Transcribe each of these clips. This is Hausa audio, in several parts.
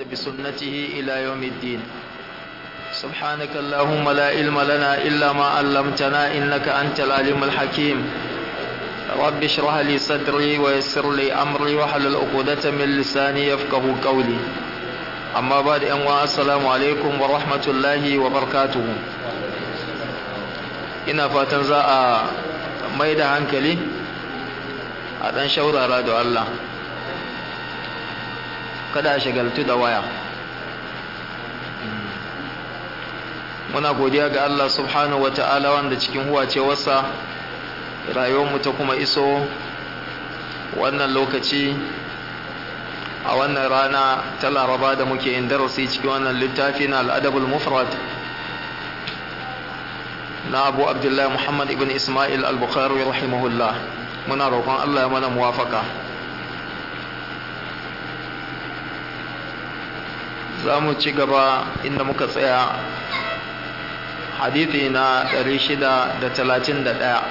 بسنته إلى يوم الدين سبحانك اللهم لا علم لنا إلا ما علمتنا إنك أنت العليم الحكيم رب اشرح لي صدري ويسر لي أمري وحلل عقدة من لساني يفقه قولي أما بعد أنواع السلام عليكم ورحمة الله وبركاته ina fatan za a mai da hankali a ɗan shaurara da Allah kada a shagaltu da waya muna godiya ga Allah subhanahu wa ta'ala wanda cikin huwace wasa rayuwarmu ta kuma iso wannan lokaci a wannan rana ta laraba da muke yin darasi cikin wannan littafi na al'adabul mufrad na abu abdullahi muhammad ibn ismail al-bukhari rahimahullah muna roƙon Allah ya mana muwafaka za mu ci gaba inda muka tsaya hadithi na 631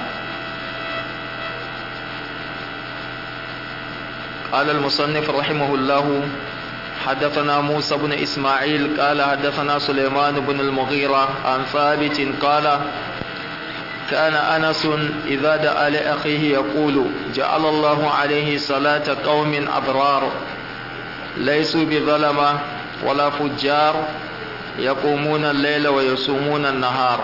قال المصنف رحمه الله حدثنا موسى بن إسماعيل قال حدثنا سليمان بن المغيرة عن ثابت قال كان أنس إذا دعا لأخيه يقول جعل الله عليه صلاة قوم أبرار ليسوا بظلمة ولا فجار يقومون الليل ويصومون النهار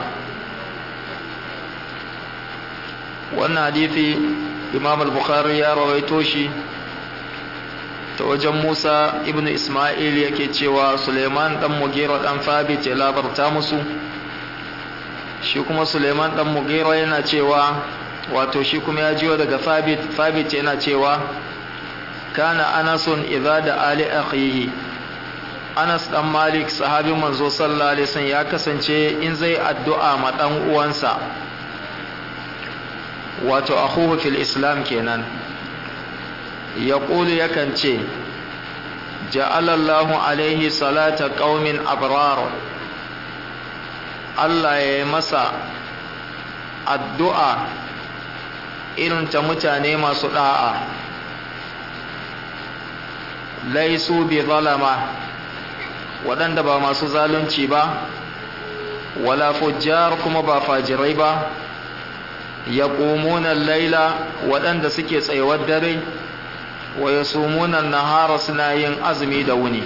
وأن حديث إمام البخاري يا رويتوشي ta wajen Musa ibn Ismail yake cewa Suleiman dan Mugira dan Thabit ya labarta musu shi kuma Suleiman dan Mugira yana cewa wato shi kuma ya jiyo daga Thabit Thabit yana cewa kana Anasun idza da ali akhihi Anas dan Malik sahabin manzo sallallahu alaihi wasallam ya kasance in zai addu'a ma dan uwansa wato akhuhu fil islam kenan ya ƙulu yakan ce ja'alallahu alaihi salata ƙaumin abrar Allah ya yi masa addu'a irin ta mutane masu ɗa'a laisu bi zalama waɗanda ba masu zalunci ba wala fujjar kuma ba fajirai ba ya laila waɗanda suke tsayuwar dare wa yasumuna nahara suna yin azumi da wuni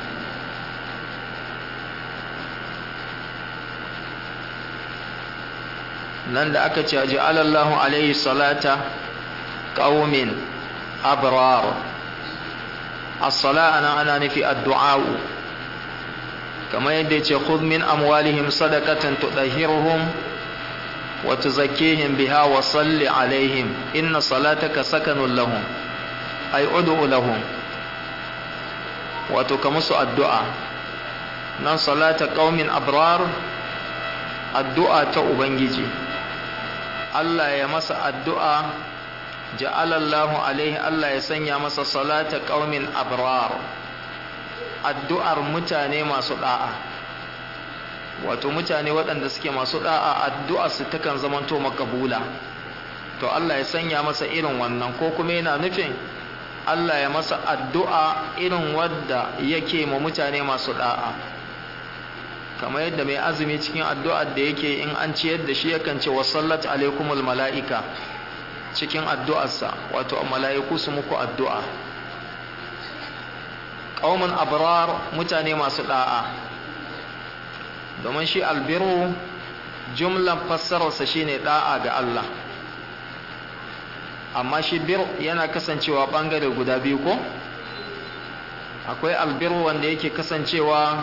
nan da aka ce ja'alallahu alaihi salata qaumin abrar as-sala ana ana nufi addu'a kamar yadda ya ce khudh min amwalihim sadaqatan tudahhiruhum wa tuzakkihim biha wa salli alaihim inna salataka sakanun lahum ay ud'u lahum wato ka musu addu'a nan salata qaumin abrar addu'a ta ubangiji Allah ya masa addu'a ja'ala Allahu alaihi Allah ya sanya masa salata qaumin abrar addu'ar mutane masu da'a wato mutane waɗanda suke masu da'a addu'ar su takan zamanto makabula to Allah ya sanya masa irin wannan ko kuma yana nufin Allah ya masa addu'a irin wadda yake ma mutane masu da'a kamar yadda mai azumi cikin addu'ar da yake in an ciyar da shi yakan ce wasallat alaikumul mala'ika cikin addu'arsa wato mala'iku su muku addu'a ƙaumin abrar mutane masu da'a domin shi albiru jumlan fassararsa shine da'a ga Allah amma shi bir yana kasancewa bangare guda biyu ko akwai albir wanda yake kasancewa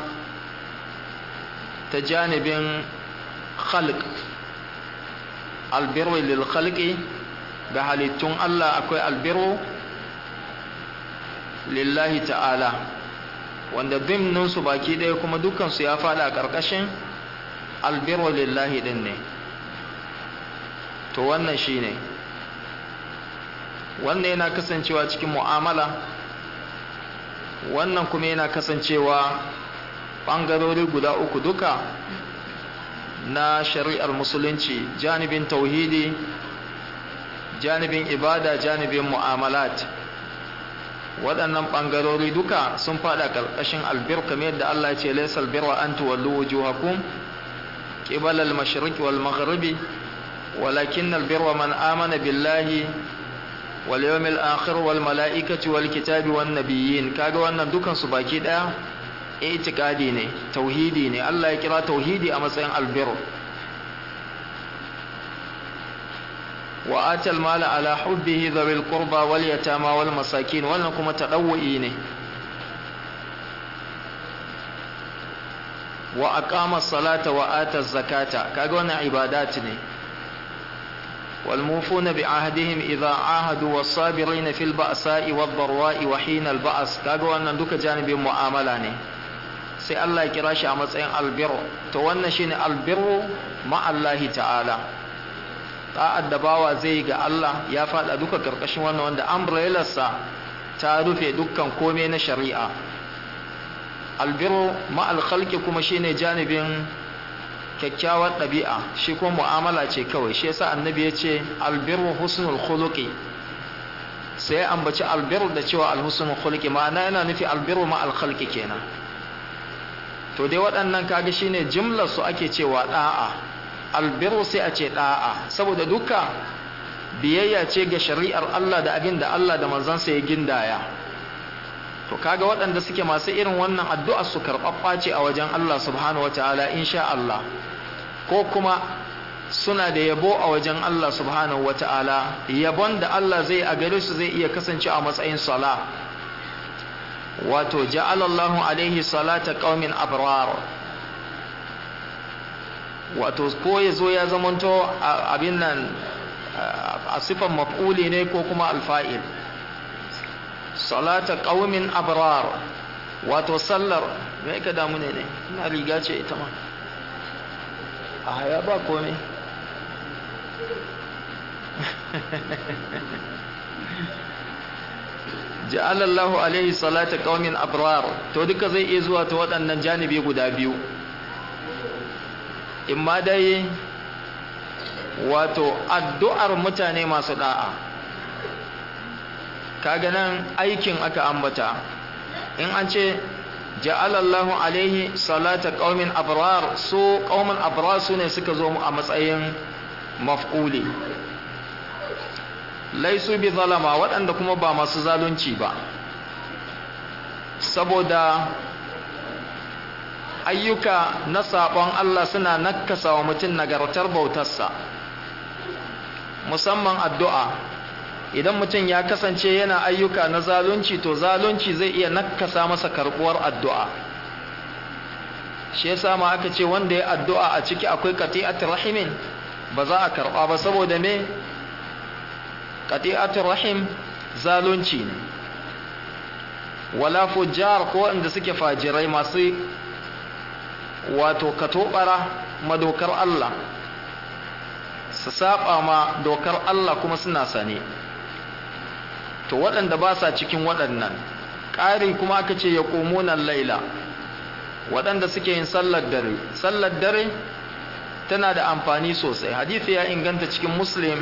ta janibin khalq albiru lil khalqi ga halittun Allah akwai albiru lillahi ta'ala wanda su baki ɗaya kuma dukansu ya faɗa a ƙarƙashin albiru lillahi ɗin ne to wannan shi ne wannan yana kasancewa cikin mu'amala wannan kuma yana kasancewa ɓangarori guda uku duka na shari'ar musulunci janibin tauhidi janibin ibada janibin mu'amalat waɗannan ɓangarori duka sun faɗa ƙarƙashin albir kamar yadda Allah ya ce laysal birra an tuwallu wujuhakum qibala al-mashriqi wal maghribi walakin albirra man amana billahi wal yawmil akhir wal malaikati wal kitabi wan nabiyyin kaga wannan dukan su baki daya itikadi ne tauhidi ne Allah ya kira tauhidi a matsayin albir wa atal mala ala hubbihi dhawil qurba wal yatama wal masakin wannan kuma tadawwi ne wa aqama salata wa ata zakata kaga wannan ibadat ne wal mufuna bi ahdihim idha ahadu was sabirin fil ba'sa'i wad dharwa'i wa hina al ba's kaga wannan duka janibin mu'amala ne sai Allah ya kira shi a matsayin albirru to wannan shine albirru ma Allah ta'ala ta'ad da bawa zai ga Allah ya fada duka karkashin wannan wanda umbrellarsa ta rufe dukkan komai na shari'a albirru ma alkhalqi kuma shine janibin kyakkyawar ɗabi'a shi kuma mu'amala ce kawai shi yasa annabi ya ce albirru husnul khuluqi sai ambaci albirru da cewa alhusnul khuluqi ma'ana yana nufi albirru ma alkhalqi kenan to dai waɗannan kaga shine jimlar su ake cewa da'a albirru sai a ce da'a saboda duka biyayya ce ga shari'ar Allah da abin da Allah da manzansa ya gindaya to kaga waɗanda suke masu irin wannan addu'a su karɓaɓɓa ce a wajen Allah subhanahu wataala insha Allah ko kuma suna da yabo a wajen Allah subhanahu wataala yabon da Allah zai a gare su zai iya kasance a matsayin sala wato ja'alallahu alaihi salata qaumin abrar wato ko yazo ya zamanto abin nan a sifan maf'uli ne ko kuma alfa'il salata qaumin abrar wato sallar me ka damu ne ne ina riga ce ita ma a haya ba komai ja'alallahu alaihi salata qaumin abrar to duka zai iya zuwa ta waɗannan janibi guda biyu imma dai wato addu'ar mutane masu da'a kaga nan aikin aka ambata in an ce ja'alallahu alaihi salata qaumin abrar su qaumin abrar su ne suka zo a matsayin maf'uli laisu bi zalama waɗanda kuma ba masu zalunci ba saboda ayyuka na saɓon Allah suna nakasa wa mutum nagartar bautarsa musamman addu'a idan mutum ya kasance yana ayyuka na zalunci to zalunci zai iya nakasa masa karɓuwar addu'a shi yasa ma aka ce wanda ya addu'a a ciki akwai qati'atul rahimin ba za a karɓa ba saboda me qati'atul rahim zalunci ne wala fujjar ko wanda suke fajirai masu wato katobara madokar Allah su saba ma dokar Allah kuma suna sane to waɗanda ba sa cikin waɗannan ƙari kuma aka ce ya ƙomunan laila waɗanda suke yin sallar dare sallar dare tana da amfani sosai hadithi ya inganta cikin muslim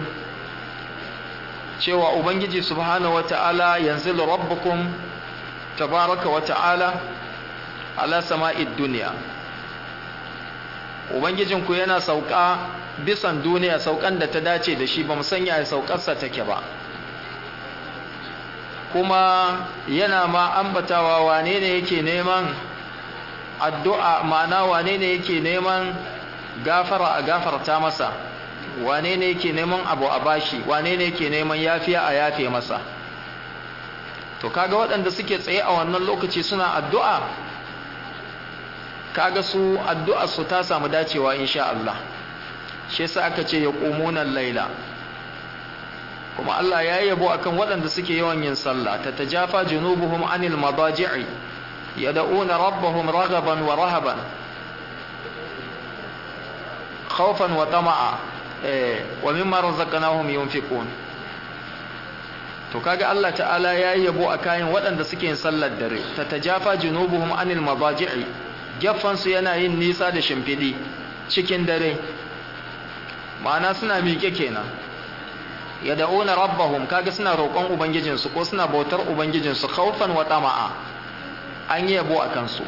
cewa ubangiji subhanahu wata'ala yanzu rabbukum tabaraka wata'ala ala sama'id duniya ubangijinku yana sauka bisan duniya saukan da ta dace da shi ba sanya ya saukarsa take ba kuma yana ma ambatawa wane ne yake neman addu'a ma'ana wane ne yake neman gafara a gafarta masa wane ne yake neman abu a bashi wane ne yake neman yafiya a yafe masa to kaga waɗanda suke tsaye a wannan lokaci suna addu'a kaga su addu'ar su ta samu dacewa insha Allah shi yasa aka ce ya qumunan laila kuma Allah ya yabo akan waɗanda suke yawan yin sallah tatajafa junubuhum anil madaji'i yad'una rabbahum raghaban wa rahaban khawfan wa tama'a eh wa mimma razaqnahum yunfiqun to kaga Allah ta'ala ya yabo akan waɗanda suke yin sallar dare tatajafa junubuhum anil madaji'i su yana yin nisa da shimfiɗi cikin dare ma'ana suna miƙe kenan yad'una rabbahum kaga suna roƙon ubangijinsu ko suna bautar ubangijinsu khawfan wa tama'a an yi yabo akan su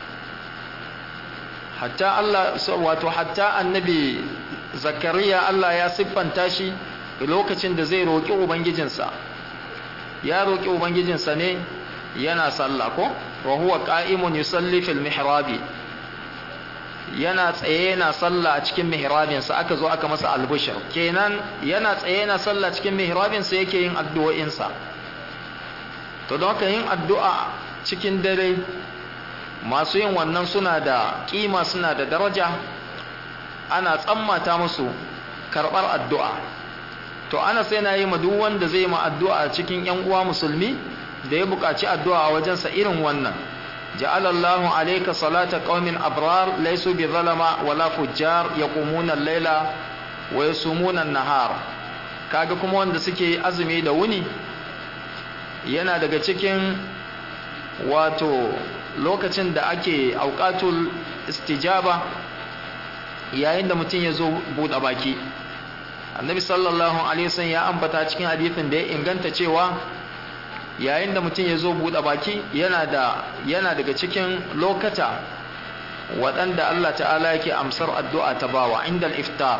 hatta Allah wato hatta annabi zakariya Allah ya siffanta shi lokacin da zai roƙi ubangijinsa ya roƙi ubangijinsa ne yana sallah ko wa huwa qa'imun yusalli fil mihrabi yana tsaye yana sallah a cikin mihrabinsa aka zo aka masa albushir kenan yana tsaye yana sallah cikin mihrabinsa yake yin addu'o'insa to don haka yin addu'a cikin dare masu yin wannan suna da kima suna da daraja ana tsammata musu karɓar addu'a to ana sai na yi ma duk wanda zai ma addu'a cikin ‘yan uwa musulmi da ya buƙaci addu'a a wajensa irin wannan ja'alallahu alaika salata qaumin abrar laysu bi zalama wala fujjar yaqumuna al-laila wa yasumuna an-nahar kaga kuma wanda suke azumi da wuni yana daga cikin wato lokacin da ake auqatul istijaba yayin da mutum ya zo buɗe baki annabi sallallahu alaihi wasallam ya ambata cikin hadisin da ya inganta cewa yayin da mutum ya zo buɗe baki yana da yana daga cikin lokata waɗanda Allah ta'ala yake amsar addu'a ta bawa inda iftar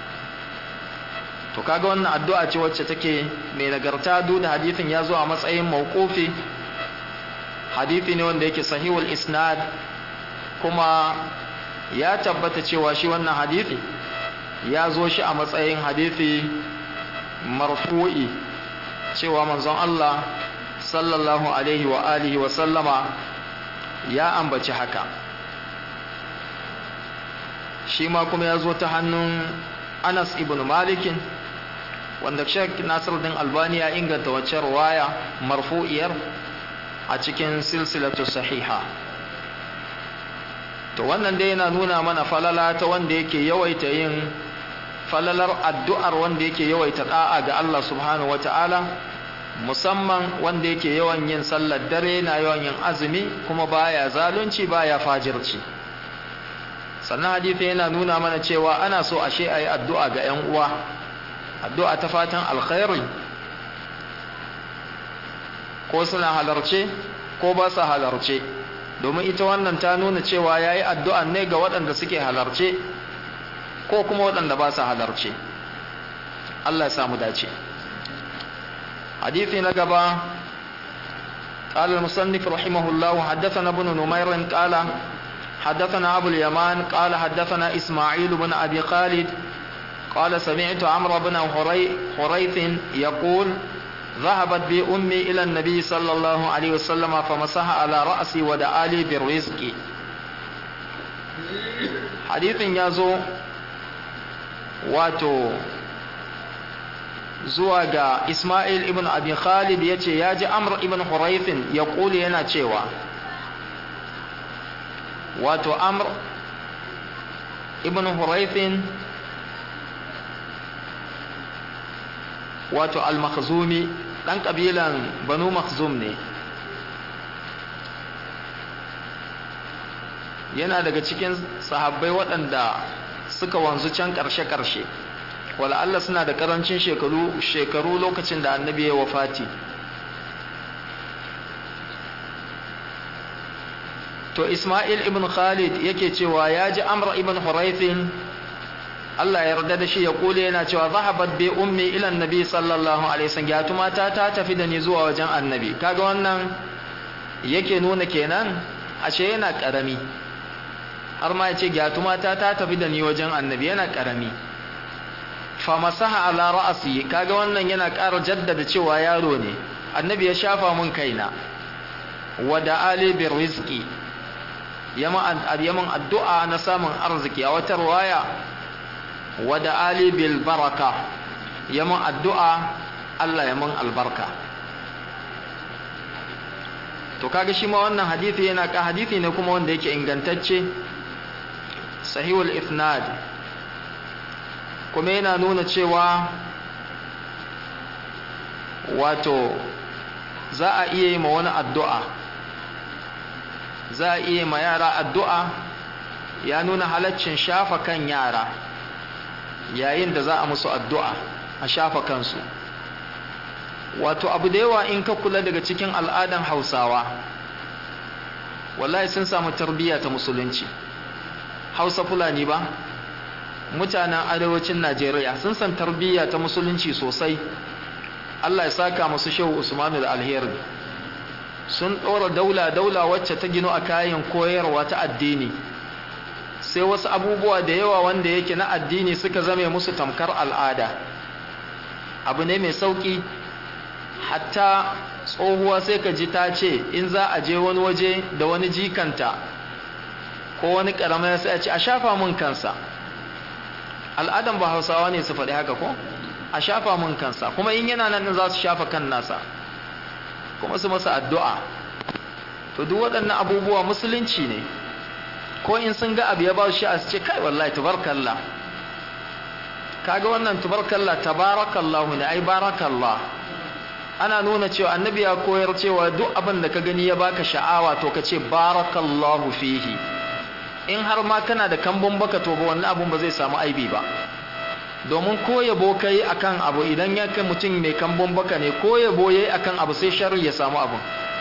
to kaga wannan addu'a ce wacce take mai nagarta duk da hadisin ya zo a matsayin mawqufi hadisi ne wanda yake sahihul isnad kuma ya tabbata cewa shi wannan hadisi ya zo shi a matsayin hadisi marfu'i cewa manzon Allah sallallahu alaihi wa alihi wa sallama ya ambaci haka shi ma kuma ya zo ta hannun Anas ibn Malikin wanda Sheikh Nasiruddin Albani ya inganta wacce riwaya marfu'iyar a cikin silsilatu sahiha to wannan dai yana nuna mana falala ta wanda yake yawaita yin falalar addu'ar wanda yake yawaita da'a ga Allah subhanahu wata'ala musamman wanda yake yawan yin sallar dare na yawan yin azumi kuma baya zalunci baya fajirci sannan hadisi yana nuna mana cewa ana so ashe ayi addu'a ga 'yan uwa addu'a ta fatan alkhairi ko suna halarce ko ba sa halarce domin ita wannan ta nuna cewa ya yi addu'an ne ga waɗanda suke halarce ko kuma waɗanda ba sa halarce Allah ya samu dace hadithi na gaba قال المصنف رحمه الله حدثنا ابن نمير قال حدثنا أبو اليمان قال حدثنا إسماعيل بن أبي خالد قال سمعت عمرو بن حريث يقول ذهبت بي أمي إلى النبي صلى الله عليه وسلم فمسح على رأسي ودعا لي بالرزق حديث يازو واتو zuwa ga Ismail ibn Abi Khalid ya ce ya ji Amr ibn Huraithin ya ƙuli yana cewa wato Amr ibn Huraithin wato al-makhzumi dan kabilan banu makhzum ne yana daga cikin sahabbai waɗanda suka wanzu can ƙarshe-ƙarshe wala Allah suna da ƙarancin shekaru shekaru lokacin da annabi ya wafati to Ismail ibn Khalid yake cewa ya ji Amr ibn Huraithin Allah ya yarda da shi ya kule yana cewa zahabat bi ummi ila annabi sallallahu alaihi wasallam ya tumata ta tafi da ni zuwa wajen annabi kaga wannan yake nuna kenan ashe yana karami har ma yace ya tumata ta tafi da ni wajen annabi yana karami fa masaha ala ra'si kaga wannan yana ƙara jaddada cewa yaro ne annabi ya shafa mun kaina wa da ali bir rizqi yaman addu'a na samun arziki a wata riwaya wada ali bil baraka yamin addu'a Allah yamin albarka to kaga shi ma wannan hadisi yana ka hadisi ne kuma wanda yake ingantacce sahihul isnad kuma yana nuna cewa wato za a iya yi ma wani addu'a za a iya ma yara addu'a ya nuna halaccin shafa kan yara yayin da za a musu addu'a a shafa kansu wato abu da yawa in ka kula daga cikin al'adan hausawa wallahi sun samu tarbiyya ta musulunci hausa fulani ba mutanen arewacin najeriya sun san tarbiyya ta musulunci sosai allah ya saka musu shehu usmanu da alheri sun ɗora daula daula wacce ta gino a kayan koyarwa ta addini sai wasu abubuwa da yawa wanda yake na addini suka zame musu tamkar al'ada abu ne mai sauƙi hatta tsohuwa sai ka ji ta ce in za a je wani waje da wani jikanta ko wani ƙaramar sai a ce a shafa mun kansa al'adan ba hausawa ne su faɗi haka ko a shafa mun kansa kuma in yana nan za su shafa kan nasa kuma su masa addu'a to duk waɗannan abubuwa musulunci ne ko in sun ga abu ya ba shi a ce kai wallahi tubarkallah kaga wannan tubarkallah tabarakallahu ne ai barakallah ana nuna cewa annabi ya koyar cewa duk abin da ka gani ya baka sha'awa to ka ce barakallahu fihi in har ma kana da kambun baka to ba wannan abun ba zai samu aibi ba domin ko yabo kai akan abu idan ya kai mutum mai kambun baka ne ko yabo yayi akan abu sai sharri ya samu abun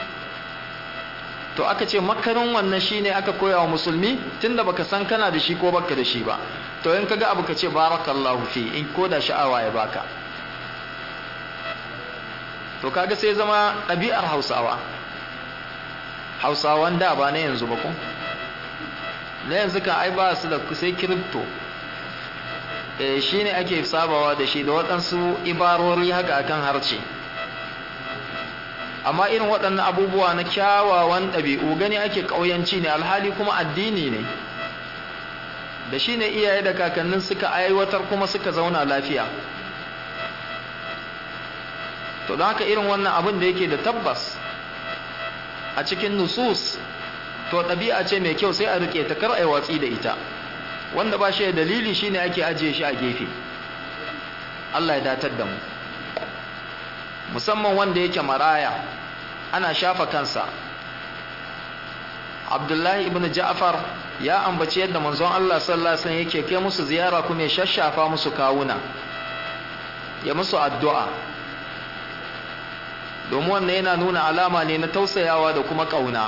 to aka ce makarin wannan shine aka koya wa musulmi tunda baka san kana da shi ko baka da shi ba to in kaga abu ka ce barakallahu fi in ko da sha'awa ya baka to kaga sai zama ɗabi'ar hausawa hausawan da ba na yanzu ba ko na yanzu kan ai ba su da sai kiripto eh shine ake sabawa da shi da waɗansu ibarori haka akan harce amma irin waɗannan abubuwa na kyawawan ɗabi'u gani ake ƙauyanci ne alhali kuma addini ne da shi ne iyaye da kakannin suka aiwatar kuma suka zauna lafiya to don haka irin wannan abin da yake da tabbas a cikin nusus to ɗabi'a ce mai kyau sai a riƙe ta kar a yi watsi da ita wanda ba shi da dalili shine ake ajiye shi a gefe Allah ya datar da mu musamman wanda yake maraya ana shafa kansa Abdullahi ibn Ja'far ya ambaci yadda manzon Allah sallallahu alaihi wasallam yake kai musu ziyara kuma ya shashafa musu kawuna ya musu addu'a domin wannan yana nuna alama ne na tausayawa da kuma kauna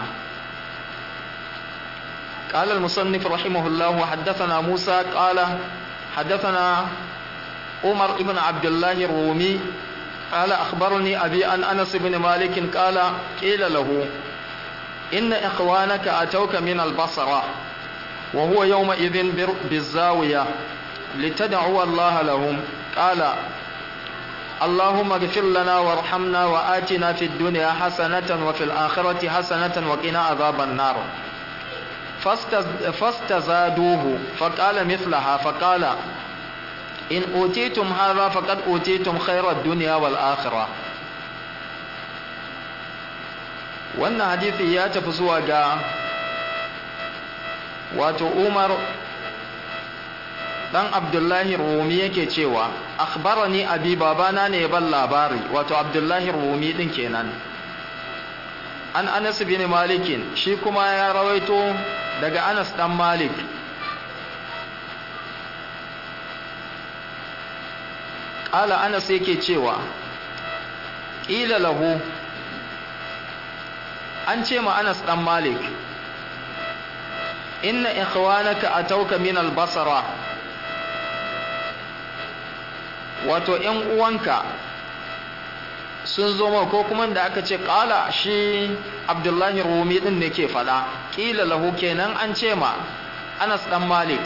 قال المصنف رحمه الله وحدثنا موسى قال حدثنا عمر بن عبد الله الرومي قال أخبرني أبي أن أنس بن مالك قال قيل له إن إخوانك أتوك من البصرة وهو يومئذ بالزاوية لتدعو الله لهم قال اللهم اغفر لنا وارحمنا وآتنا في الدنيا حسنة وفي الآخرة حسنة وقنا عذاب النار فاستزادوه فقال مثلها فقال إن أوتيتم هذا فقد أوتيتم خير الدنيا والآخرة wannan hadithi ya tafi zuwa ga wato Umar dan Abdullahi Rumi yake cewa akhbarani abi babana ne ban labari wato Abdullahi Rumi din kenan an Anas bin Malik shi kuma ya rawaito daga Anas dan Malik Ƙala Anas yake cewa ƙila lahu an ce ma Anas dan Malik inna ikhwanaka atauka min al-basra wato ƴan uwanka sun zo ma ko kuma da aka ce ƙala shi Abdullahi Rumi din ne ke faɗa ƙila lahu kenan an ce ma Anas dan Malik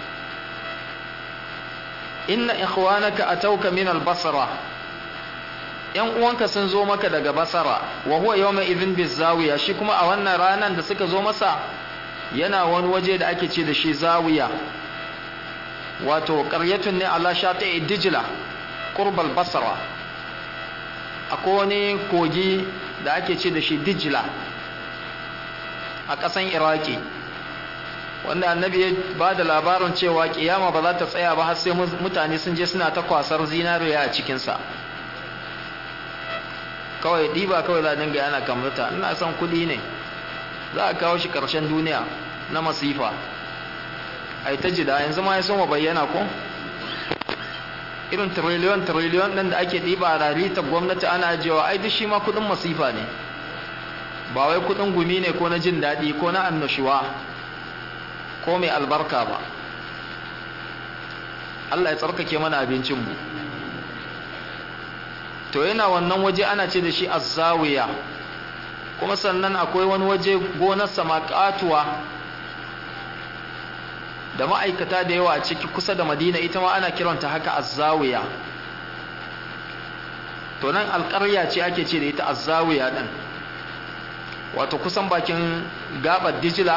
inna ikhwanaka atauka min al-basra yan uwanka sun zo maka daga basara wa huwa yawma idhin bizawiya shi kuma a wannan ranan da suka zo masa yana wani waje da ake ce da shi zawiya wato qaryatun ne ala shati dijla qurbal basra akwai wani kogi da ake ce da shi dijla a ƙasan iraki wanda annabi ya ba da labarin cewa kiyama ba za ta tsaya ba har sai mutane sun je suna ta kwasar zinariya a cikinsa kawai ɗiba kawai za a dinga yana kamata ina son kuɗi ne za a kawo shi ƙarshen duniya na masifa a yi ta jida yanzu ma ya so ma bayyana ko irin tiriliyon tiriliyon ɗin da ake ɗiba a rarita gwamnati ana ajiyewa ai duk shi ma kuɗin masifa ne ba wai kuɗin gumi ne ko na jin daɗi ko na annashuwa ko mai albarka ba Allah ya tsarkake mana abincinmu to yana wannan waje ana ce da shi azzawiya kuma sannan akwai wani waje gonarsa makatuwa da ma'aikata da yawa a ciki kusa da madina ita ma ana kiranta haka azzawiya to nan alƙarya ce ake ce da ita azzawiya ɗin wato kusan bakin gabar dijila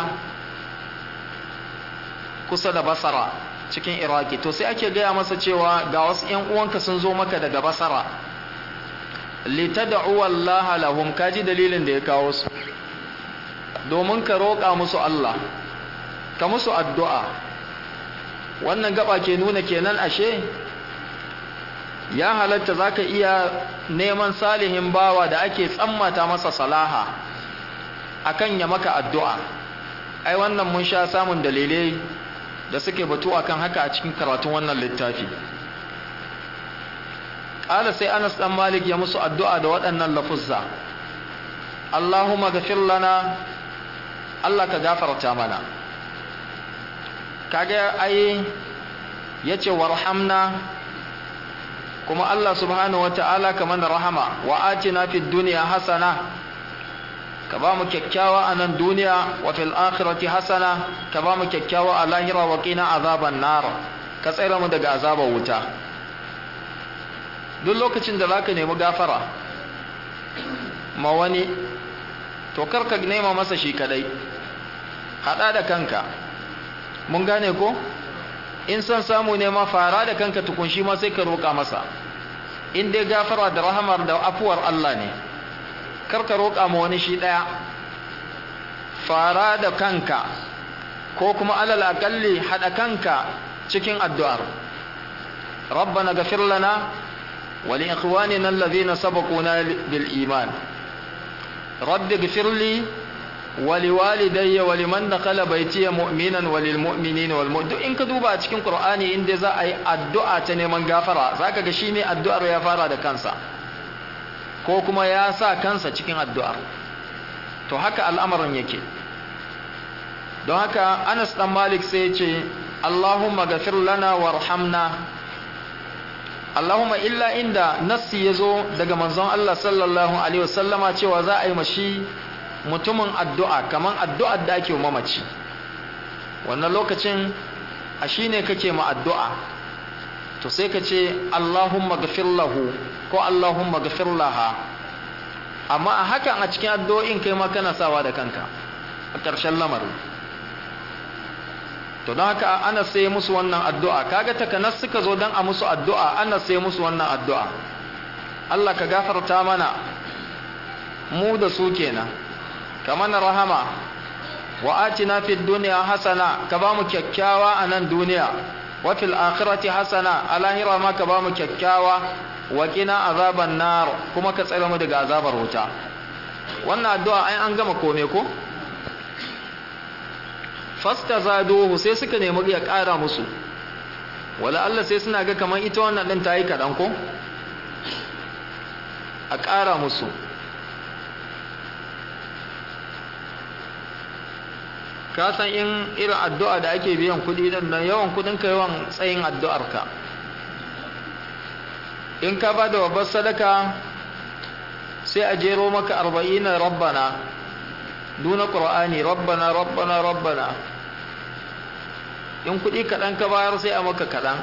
kusa da basara cikin iraki to sai ake gaya masa cewa ga wasu 'yan uwanka sun zo maka daga basara litad'u wallaha lahum kaji dalilin da ya kawo su domin ka roƙa musu Allah ka musu addu'a wannan gaba ke nuna kenan ashe ya halatta zaka iya neman salihin bawa da ake tsammata masa salaha akan ya maka addu'a ai wannan mun sha samun dalilai da suke batu akan haka a cikin karatun wannan littafi ƙala sai anas ɗan malik ya musu addu'a da waɗannan lafuzza allahumma gafir lana allah ka gafarta mana kaga ai ya ce warhamna kuma allah subhanahu wa ta'ala ka mana rahama wa atina fid duniya hasana ka ba mu kyakkyawa a nan duniya wa fil akhirati hasana ka ba mu kyakkyawa a lahira wa qina azaban nar ka tsare mu daga azabar wuta duk lokacin da zaka nemi gafara ma wani to karka nema masa shi kadai hada da kanka mun gane ko in san samu ne ma fara da kanka tukun shi ma sai ka roka masa in dai gafara da rahamar da afuwar Allah ne karka roƙa ma wani shi ɗaya fara da kanka ko kuma alal aƙalli haɗa kanka cikin addu'ar rabbana gafir lana wa li ikhwanina alladhina sabaquna bil iman rabbi gafir li wa li walidayya wa liman dakhala baytiya mu'minan wa lil mu'minina wal mu'min in ka duba a cikin qur'ani inda za a yi addu'a ta neman gafara zaka ga shi ne addu'ar ya fara da kansa ko kuma ya sa kansa cikin addu'ar to haka al'amarin yake don haka anas dan malik sai ya ce allahumma gafir lana warhamna allahumma illa inda nassi ya zo daga manzon allah sallallahu alaihi wasallama cewa za a yi mashi mutumin addu'a kaman addu'ar da ake mamaci wannan lokacin a shi ne kake ma addu'a to sai ka ce allahumma gafir lahu ko Allahumma gafir laha amma a hakan a cikin addu'o'in kai ma kana sawa da kanka a ƙarshen lamarin to don haka ana sai musu wannan addu'a kaga takanas suka zo don a musu addu'a ana sai musu wannan addu'a Allah ka gafarta mana mu da su kenan ka mana rahama wa atina fid dunya hasana ka ba mu kyakkyawa a nan duniya wa fil akhirati hasana a lahira ma ka ba mu kyakkyawa waƙina azaban nar kuma ka tsare mu daga azabar wuta wannan addu'a ai an gama kome ko fastazaduhu sai suka nemi ya ƙara musu wala Allah sai suna ga kamar ita wannan din tayi kadan ko a ƙara musu ka san in irin addu'a da ake biyan kuɗi dan yawan kuɗin ka yawan tsayin addu'ar ka in ka ba da babbar sadaka sai a jero maka arba'ina rabbana duna ƙur'ani rabbana rabbana rabbana in kuɗi kaɗan ka bayar sai a maka kaɗan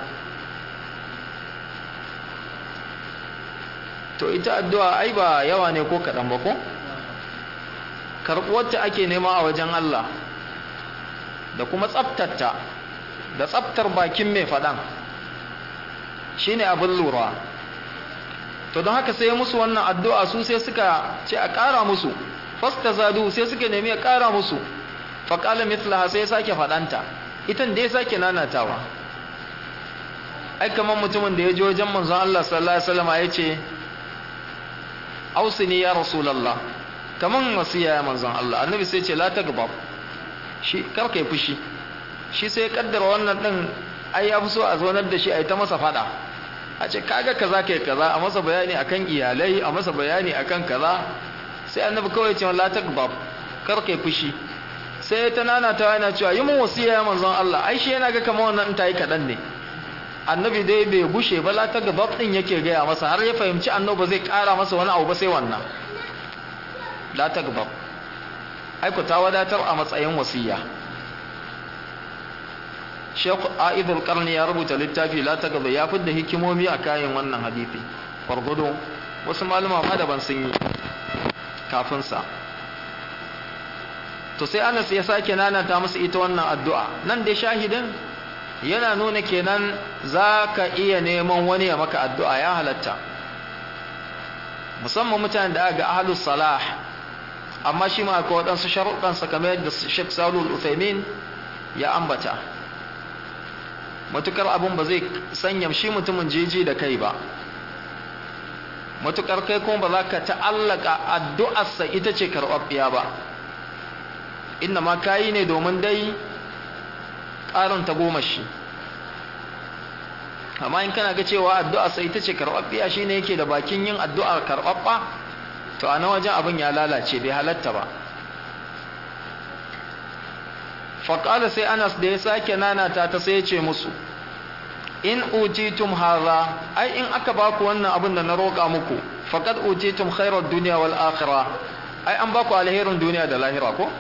to ita addu'a ai ba yawa ne ko kaɗan ba ko karɓuwarta ake nema a wajen Allah da kuma tsaftarta da tsaftar bakin mai faɗan shine abin lura to don haka sai musu wannan addu'a su sai suka ce a ƙara musu fasta zadu sai suka nemi a ƙara musu faƙala mitlaha sai sake faɗanta itan da ya sake nanatawa ai kamar mutumin da ya ji wajen manzon Allah sallallahu alaihi wasallam ya ce ausini ya rasulullah kaman wasiya ya manzon Allah annabi sai ce la tagbab shi kar kai fushi shi sai kaddara wannan din ai ya fi so a zonar da shi ai ta masa fada a ce kaga kaza kai kaza a masa bayani akan iyalai a masa bayani akan kaza sai annabi kawai ce la takbab kar kai fushi sai ta nana ta yana cewa yi mun wasiya ya manzon Allah ai shi yana ga kamar wannan ta yi kadan ne annabi dai bai bushe ba la takbab din yake gaya masa har ya fahimci annabi ba zai kara masa wani abu ba sai wannan la takbab ai ku ta wadatar a matsayin wasiya Sheikh Aidul Qarni ya rubuta littafi la takbab ya fidda hikimomi a kayan wannan hadisi fargudu wasu malama ma daban sun yi kafin sa to sai Anas ya sake nanata musu ita wannan addu'a nan dai shahidin yana nuna kenan zaka iya neman wani ya maka addu'a ya halatta musamman mutanen da aka ga ahlus salah amma shi ma akwai waɗansu sharuɗan sa kamar yadda Sheikh Salul Uthaymin ya ambata matukar abun ba zai sanya shi mutumin jeji da kai ba matukar kai kuma ba za ka ta'allaka addu'arsa ita ce karɓaɓɓiya ba inna ma kayi ne domin dai ƙarin ta goma shi amma in kana ga cewa addu'arsa ita ce karɓaɓɓiya shi ne yake da bakin yin addu'ar karɓaɓɓa to a na wajen abin ya lalace bai halatta ba faƙala sai anas da ya sake nanata ta sai ya ce musu in utitum hadha ai in aka baku wannan abin da na roƙa muku faqad utitum khairar dunya wal akhirah ai an baku alherin duniya da lahira ko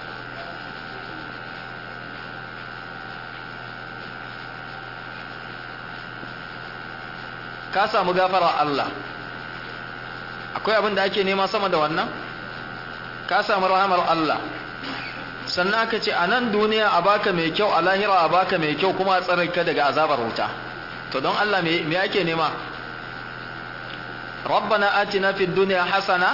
ka samu gafara Allah akwai abin da ake nema sama da wannan ka samu rahamar Allah sannan aka ce a nan duniya a baka mai kyau a lahira a baka mai kyau kuma a tsare ka daga azabar wuta to don Allah me ake nema rabbana atina fid dunya hasana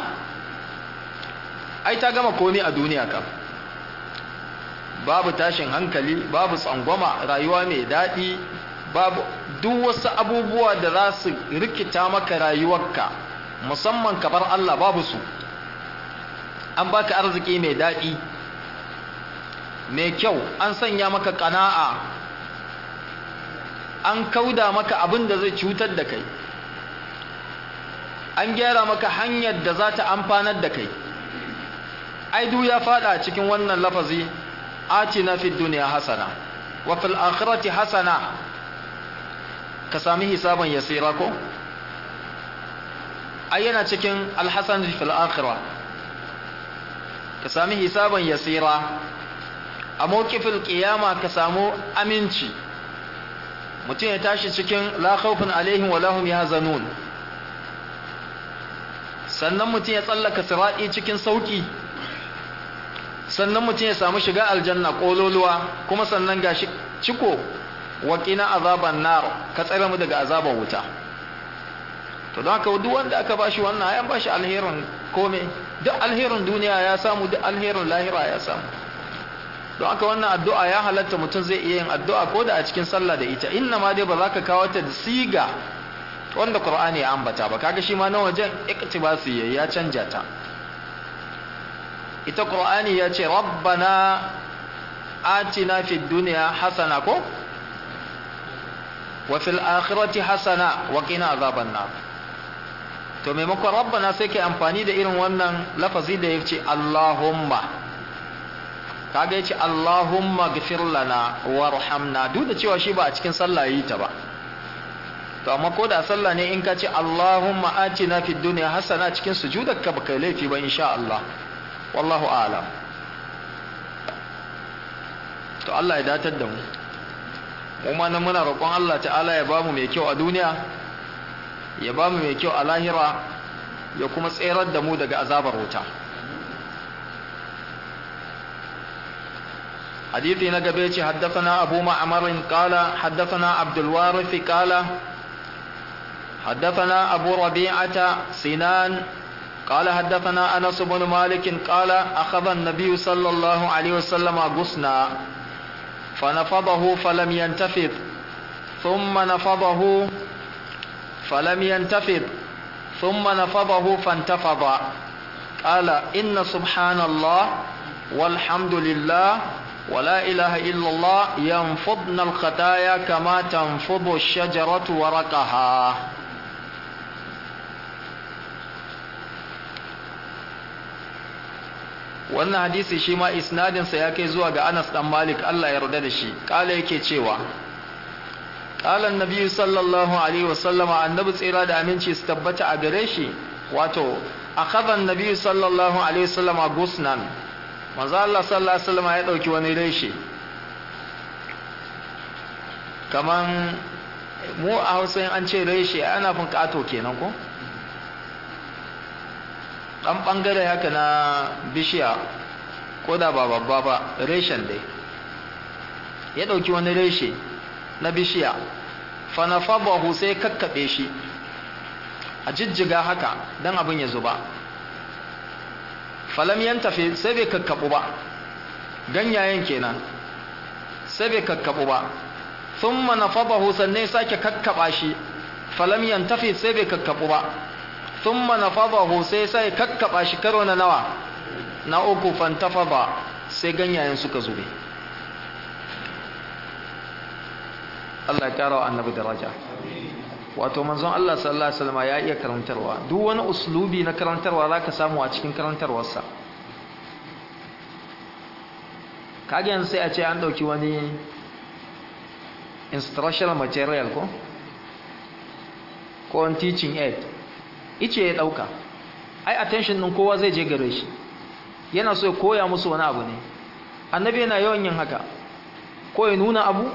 ai ta gama komai a duniya kam babu tashin hankali babu tsangwama rayuwa mai daɗi babu duk wasu abubuwa da za su rikita maka rayuwarka musamman kabar Allah babu su an baka arziki mai daɗi mai kyau an sanya maka ƙana'a an kauda maka abin da zai cutar da kai an gyara maka hanyar da za ta amfanar da kai aidu ya fada cikin wannan lafazi atina fid dunya hasana wa fil akhirati hasana ka sami hisaban yasira ko ai yana cikin alhasan fil akhirah ka sami hisaban yasira a mawqifil qiyama ka samu aminci mutum ya tashi cikin la khawfun alaihim wa lahum yahzanun sannan mutum ya tsallaka sirati cikin sauki sannan mutum ya samu shiga aljanna kololuwa kuma sannan gashi ciko waƙina azaban nar ka tsare mu daga azaban wuta to don haka duk wanda aka bashi wannan ayan bashi alherin kome duk alherin duniya ya samu duk alherin lahira ya samu don haka wannan addu'a ya halatta mutum zai iya yin addu'a ko da a cikin sallah da ita inna ma dai ba za ka kawo ta da siga wanda qur'ani ya ambata ba kaga shi ma na wajen iktibasi ya canja ta ita qur'ani ya ce rabbana atina fid dunya hasana ko wa fil akhirati hasana wa qina azaban nar to maimakon rabbana sai kai amfani da irin wannan lafazi da yace allahumma kaga yace allahumma ghfir lana warhamna duk da cewa shi ba a cikin sallah yi ta ba to amma ko da sallah ne in ka ce allahumma atina fid dunya hasana cikin sujudarka ba kai laifi ba insha Allah wallahu a'lam to Allah ya datar da mu kuma nan muna roƙon Allah ta'ala ya bamu mai kyau a duniya ya bamu mai kyau a lahira ya kuma tserar da mu daga azabar wuta حديثي نقبيتي حدثنا أبو معمر قال حدثنا عبد الوارث قال حدثنا أبو ربيعة سنان قال حدثنا أنس بن مالك قال أخذ النبي صلى الله عليه وسلم غصنا فنفضه فلم ينتفض ثم نفضه فلم ينتفض ثم نفضه فانتفض قال إن سبحان الله والحمد لله ولا إله إلا الله ينفضن الخطايا كما تنفض الشجرة ورقها wannan hadisi shi ma isnadinsa ya kai zuwa ga Anas dan Malik Allah ya yarda da shi kala yake cewa qala annabi sallallahu alaihi wasallam annabi tsira da aminci su tabbata a gare shi wato akhadha annabi sallallahu alaihi wasallam gusnan manzo Allah sallallahu alaihi wasallam ya dauki wani reshe kaman mu a Hausa an ce reshe ana fin kato kenan ko dan bangare haka na bishiya ko da ba babba ba reshen dai ya dauki wani reshe na bishiya fa nafabahu sai kakkabe shi a jijjiga haka dan abin ya zuba falam yantafi sai bai kakkabu ba ganyayen kenan sai bai kakkabu ba thumma nafabahu sannan sake kakkaba shi falam yantafi sai bai kakkabu ba thumma nafadahu sai sai kakkaba shi karo na nawa na uku fantafada sai ganyayen suka zube Allah ya kara wa annabi daraja wato manzon Allah sallallahu alaihi wasallam ya iya karantarwa duk wani uslubi na karantarwa zaka samu a cikin karantarwarsa kage yanzu sai a ce an dauki wani instructional material ko ko teaching aid ice ya dauka ai attention din kowa zai je gare shi yana so ya koya musu wani abu ne annabi yana yawan yin haka ko ya nuna abu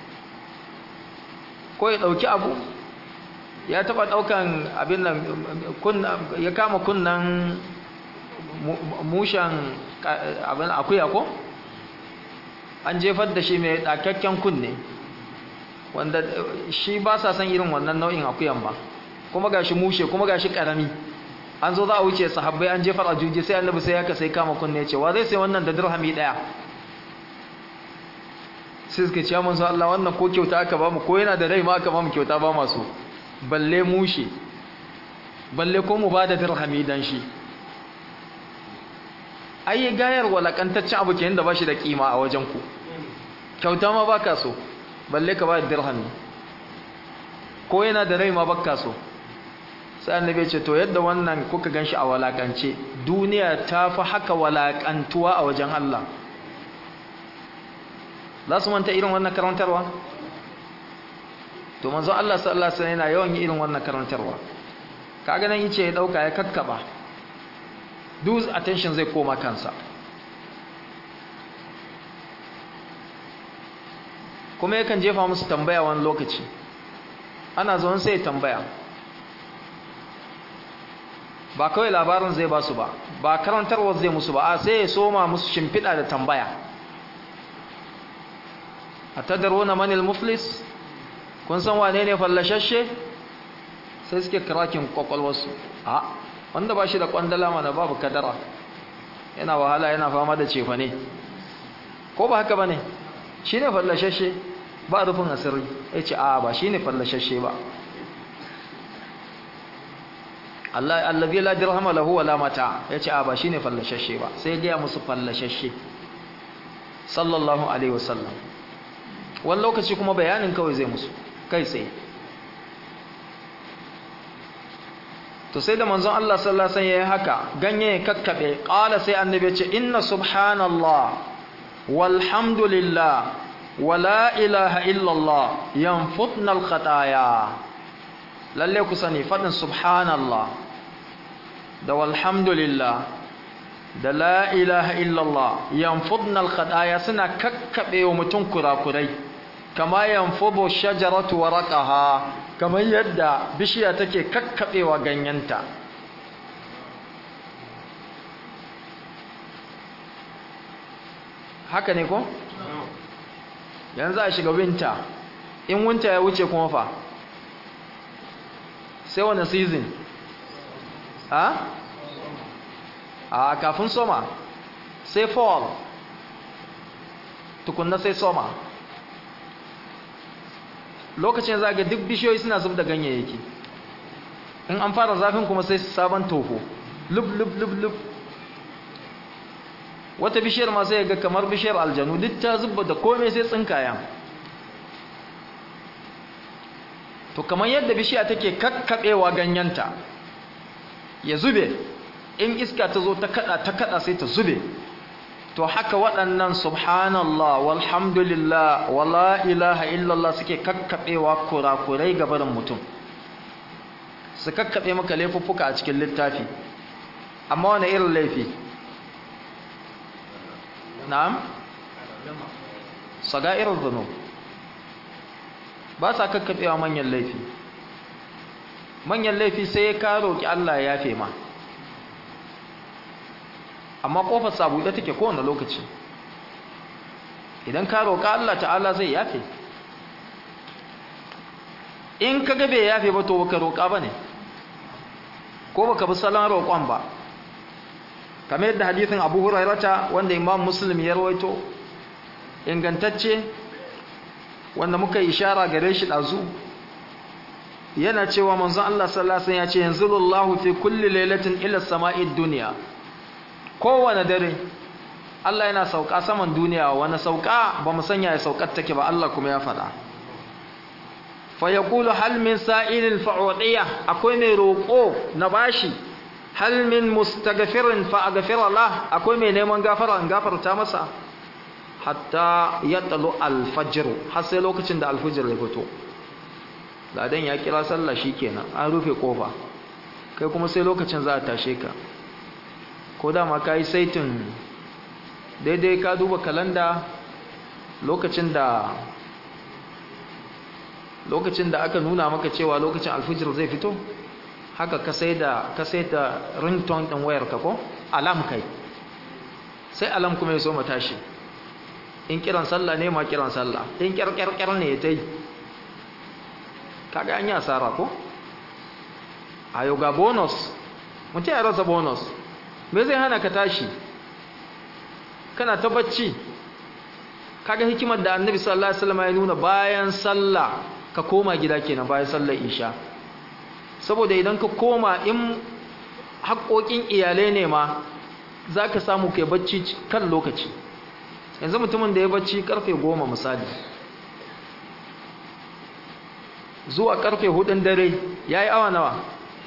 ko ya dauki abu ya taba daukan abin nan ya kama kunnan mushan abin akuya ko an jefar da shi mai dakakken kunne wanda shi ba sa san irin wannan nau'in akuyan ba kuma gashi mushe kuma gashi karami an zo za a wuce sahabbai an jefar a juji sai annabi sai haka sai kama kunne ya ce wa zai sai wannan da dirhami daya sai suka ce mun so Allah wannan ko kyauta aka ba mu ko yana da rai ma aka ba mu kyauta ba masu balle mushe balle ko mu bada dirhami dan shi ai gayar walakantaccen abu kenan da bashi da kima a wajen ku kyauta ma baka so balle ka ba dirhami ko yana da rai ma baka so sai annabi ya ce to yadda wannan kuka ganshi a walakance duniya ta fi haka walakantuwa a wajen Allah za su manta irin wannan karantarwa to manzo Allah sallallahu alaihi wasallam yana yawan yi irin wannan karantarwa kaga nan yace ya dauka ya kakkaba duk attention zai koma kansa kuma yakan jefa musu tambaya wani lokaci ana zuwan sai tambaya ba kawai labarin zai ba su ba ba karantarwar zai musu ba a sai ya soma musu shimfiɗa da tambaya a tadarona manil muflis kun san wane ne fallashashe sai suke kirakin kwakwalwarsu a wanda ba shi da kwandala mana babu kadara yana wahala yana fama da cefa ne ko ba haka ba ne shi ne fallashashe ba rufin asiri ya ce a ba shi ne fallashashe ba allazi la dirhama lahu wala mata ya ce a ba shi ne fallashashe ba sai gaya musu fallashashe sallallahu alaihi wasallam wani lokaci kuma bayanin kawai zai musu kai tsaye to sai da manzon Allah sallallahu alaihi wasallam yayi haka ganye ya kakkabe qala sai annabi ya ce inna subhanallah walhamdulillah wala ilaha illallah yanfutna alkhataya lalle ku sani fadin subhanallah da walhamdulillah da la ilaha illallah yanfudna alkhataya suna kakkabe wa mutum kurakurai kama yanfudu shajaratu waraqaha kamar yadda bishiya take kakkabewa ganyenta haka ne ko yanzu a shiga winter in winter ya wuce kuma fa sai wani season ha a kafin soma sai fall tukunna sai soma lokacin zaga duk bishiyoyi suna zub da ganyayyaki in an fara zafin kuma sai sabon toho lub lub lub lub wata bishiyar ma sai ga kamar bishiyar aljanu duk ta zubba da komai sai tsinkaya to kamar yadda bishiya take kakkaɓewa ganyenta ya zube in iska ta zo ta kada ta kada sai ta zube to haka waɗannan subhanallah walhamdulillah wala ilaha illallah suke kakkaɓewa kurakurai gabarin mutum su kakkaɓe maka laifuffuka a cikin littafi amma wani irin laifi na'am saga irin zano ba sa kakkaɓewa manyan laifi manyan laifi sai ka roƙi Allah ya yafe ma amma ƙofar sabuɗe take kowane lokaci idan ka roƙa Allah ta'ala zai yafe in ka gabe yafe ba to baka roƙa ba ne ko baka bi salon roƙon ba kamar yadda hadithin abu hurairata wanda imam muslim ya rawaito ingantacce wanda muka yi ishara gare shi ɗazu yana cewa manzon Allah sallallahu alaihi wasallam ya ce yanzilullahu fi kulli lailatin ila sama'id dunya kowane dare Allah yana sauka saman duniya wani sauka ba mu sanya ya saukar take ba Allah kuma ya faɗa fa yaqulu hal min sa'ilin fa'udiya akwai mai roƙo na bashi hal min mustaghfirin fa aghfira lah akwai mai neman gafara in gafarta masa hatta yatlu al-fajr har sai lokacin da al-fajr ya fito ladan ya kira sallah shikenan an rufe kofa kai kuma sai lokacin za a tashe ka ko dama ka yi saitin daidai ka duba kalanda lokacin da lokacin da aka nuna maka cewa lokacin alfijir zai fito haka ka sai da ka sai da ringtone din wayar ka ko alam kai sai alam kuma ya so tashi in kiran sallah ne ma kiran sallah in kyarkyarkyar ne ya ta yi kaga an yi asara ko a yau ga bonus mutum ya rasa bonus me zai hana ka tashi kana ta bacci kaga hikimar da annabi sallallahu alaihi wasallam ya nuna bayan sallah ka koma gida kenan bayan sallar isha saboda idan ka koma in haƙoƙin iyalai ne ma za ka samu kai bacci kan lokaci yanzu mutumin da ya bacci karfe goma misali zuwa karfe hudun dare ya yi awa nawa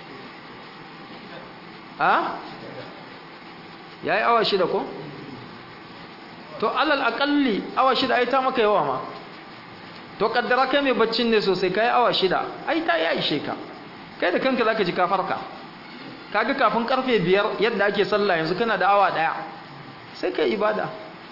a? ya yi awa shida ko? to alal akalli awa shida ai ta maka yawa ma to kaddara kai mai baccin ne sosai ka yi awa shida ai ta yi ishe ka kai da kanka za ka ji kafarka kaga kafin karfe biyar yadda ake sallah yanzu kana da awa daya sai kai ibada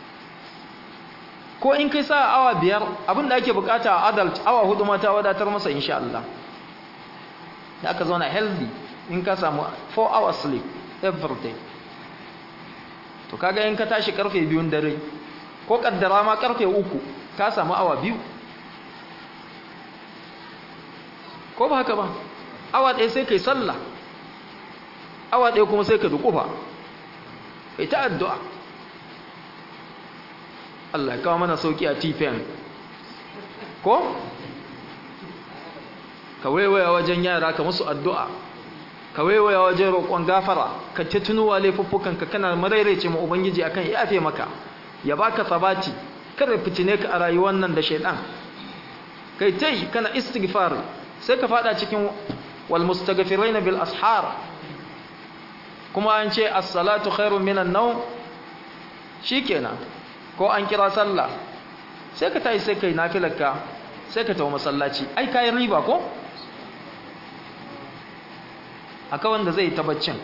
ko in kai sa awa biyar abinda ake bukata a adult awa hudu mata wadatar masa insha Allah da aka zauna healthy in ka samu 4 hours sleep every day to kaga in ka tashi karfe biyun dare ko kaddara ma karfe uku ka samu awa biyu ko ba haka ba awa ɗaya sai kai sallah awa ɗaya kuma sai ka dukufa kai ta addu'a Allah kawo mana sauki a tifen ko ka waiwaya wajen yara ka musu addu'a ka waiwaya wajen roƙon gafara ka ta tunuwa laifuffukanka kana marairaice ma ubangiji akan ya yafe maka ya baka sabati kada fitine ka a rayuwar nan da shaidan kai tai kana istighfar sai ka fada cikin wal mustaghfirina bil ashar kuma an ce as-salatu khairun minan nawm shikenan ko an kira sallah sai ka tayi sai kai nafilarka sai ka tawo masallaci ai kai riba ko aka wanda zai tabaccin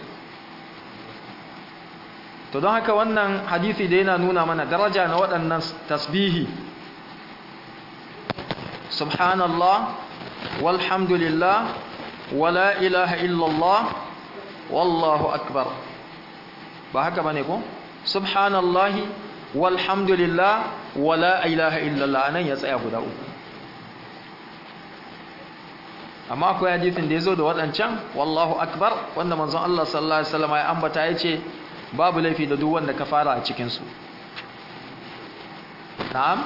to don haka wannan hadisi da yana nuna mana daraja na waɗannan tasbihi subhanallah walhamdulillah wala ilaha illallah wallahu akbar ba haka bane ko subhanallahi walhamdulillah wala ilaha illallah anan ya tsaya guda uku amma akwai hadisin da yazo da wadancan wallahu akbar wanda manzon Allah sallallahu alaihi wasallam ya ambata yace babu laifi da duk wanda ka fara a cikin su na'am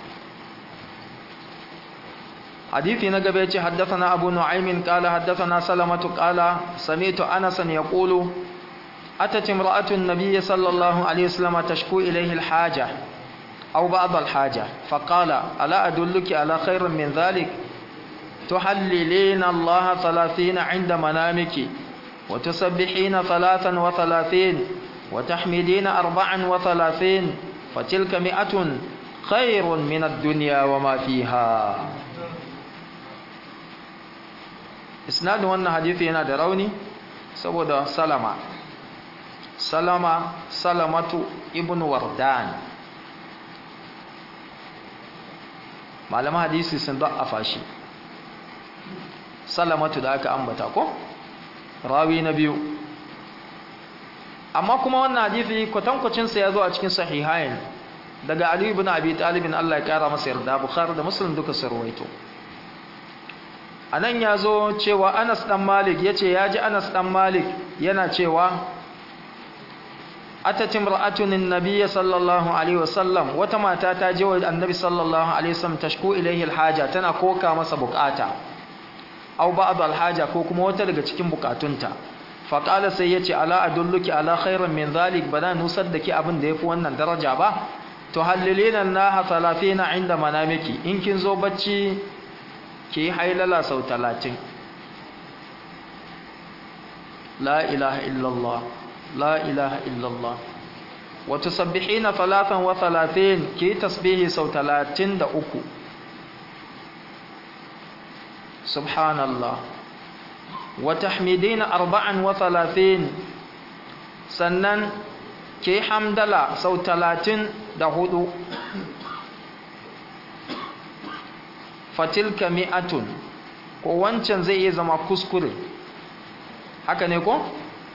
حديثي نقب يتي حدثنا أبو نعيم قال حدثنا سلمة قال سمعت أنسا يقول أتت امرأة النبي صلى الله عليه وسلم تشكو إليه الحاجة أو بعض الحاجة فقال ألا أدلك على خير من ذلك تحللين الله ثلاثين عند منامك وتسبحين ثلاثا وثلاثين وتحمدين أربعا وثلاثين فتلك مئة خير من الدنيا وما فيها إسناد وانا حديثي هنا دروني سبود سلمة سلمة سلمة ابن وردان malaman hadisi sun da'afa shi salamatu da aka ambata ko rawi na biyu amma kuma wannan hadisi kwatankwacinsa ya zo a cikin sahihain daga Ali ibn Abi Talib Allah ya kara masa yarda Bukhari da Muslim duka sun rawaito anan ya zo cewa Anas dan Malik yace ya ji Anas dan Malik yana cewa atatim ra'atun annabiyyi sallallahu alaihi wasallam wata mata ta je wa annabi sallallahu alaihi wasallam tashku ilayhi alhaja tana koka masa bukata aw ba'd alhaja ko kuma wata daga cikin bukatunta fa qala sai yace ala adulluki ala khairin min zalik bana nusar da ki abin da yafi wannan daraja ba to hallilina naha 30 inda manamiki in kin zo bacci ki hailala sau 30 la ilaha illallah لا إله إلا الله وتسبحين ثلاثا وثلاثين كي تسبيه سو ثلاثين دا أكو سبحان الله وتحمدين أربعا وثلاثين سنن كي حمدلا سو ثلاثين دا هدو فتلك مئة ko wancan zai iya zama kuskure haka ne ko?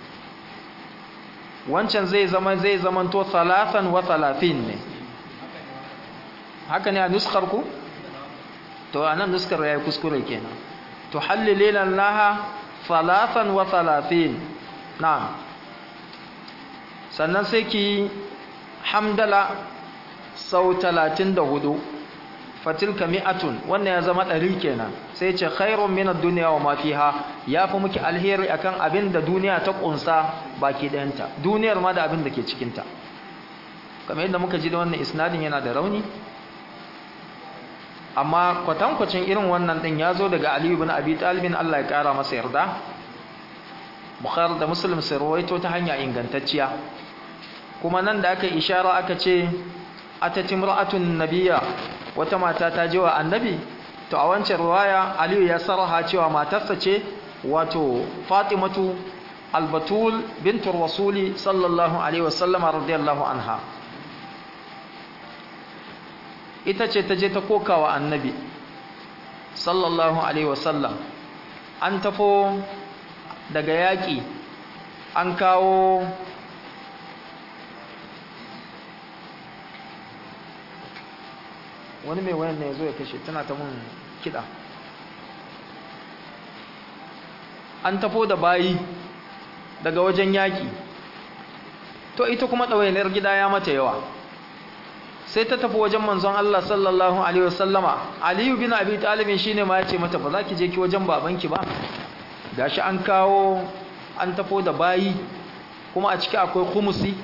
wancan zai zama zai zamanto talatan wa talatin ne haka ne a nuskar ku to anan nuskar yayi kuskure kenan to hallilina laha talatan wa talatin na'am sannan sai ki hamdala sau 34 fatilka mi'atun wannan ya zama ɗari kenan sai ce khairun min ad-dunya wa ma fiha yafi miki alheri akan abin da duniya ta kunsa baki ɗayanta duniyar ma da abin da ke cikin ta kamar yadda muka ji da wannan isnadin yana da rauni amma kwatankwacin irin wannan din ya zo daga Ali ibn Abi Talib Allah ya kara masa yarda Bukhari da Muslim sai rawaito ta hanya ingantacciya kuma nan da aka ishara aka ce atatimra'atun nabiyya wata mata ta je wa annabi to a wancan riwaya aliyu ya sarraha cewa matarsa ce wato fatimatu albatul bintur rasuli sallallahu alaihi wasallama radiyallahu anha ita ce ta je ta koka wa annabi sallallahu alaihi wasallam an tafo daga yaƙi an kawo wani mai wayan ne ya zo ya kashe tana ta mun kiɗa an tafo da bayi daga wajen yaƙi to ita kuma ɗawainiyar gida ya mata yawa sai ta tafi wajen manzon Allah sallallahu alaihi wasallama Aliyu bin Abi Talib shine ma ya ce mata ba za ki je ki wajen babanki ba gashi an kawo an tafo da bayi kuma a ciki akwai khumusi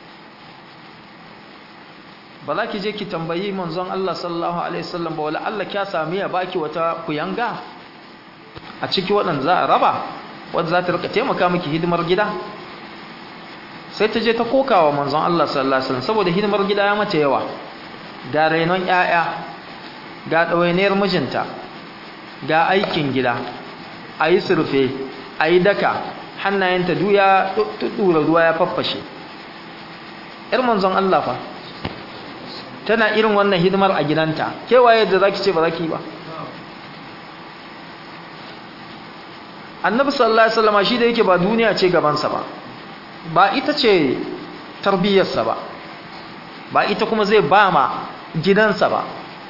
ba za ki je ki tambayi manzon Allah sallallahu alaihi wasallam ba wala Allah kya sami ya baki wata kuyanga a ciki waɗanda za a raba wadda za ta rika taimaka miki hidimar gida sai ta je ta kokawa manzon Allah sallallahu alaihi wasallam saboda hidimar gida ya mace yawa ga rainon ƴaƴa ga ɗawainiyar mijinta ga aikin gida a yi surfe a yi daka hannayenta duya ɗura ruwa ya faffashe ‘yar manzon Allah fa tana irin wannan hidimar a gidanta kewaye da za ki ce ba za ki yi ba annabi sallallahu alaihi wasallam shi da yake ba duniya ce gabansa ba ba ita ce tarbiyyarsa ba ba ita kuma zai ba ma gidansa ba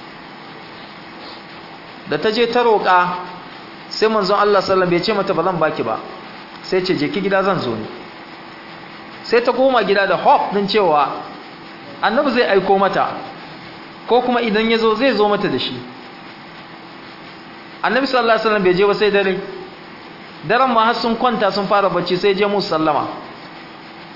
da ta je ta roƙa sai manzon Allah sallallahu bai ce mata ba zan baki ba sai ce je ki gida zan zo ni sai ta koma gida da hope din cewa annabi zai aiko mata ko kuma idan ya zo zai zo mata da shi annabi sallallahu alaihi wasallam bai je ba sai dare daren ma har sun kwanta sun fara bacci sai je musu sallama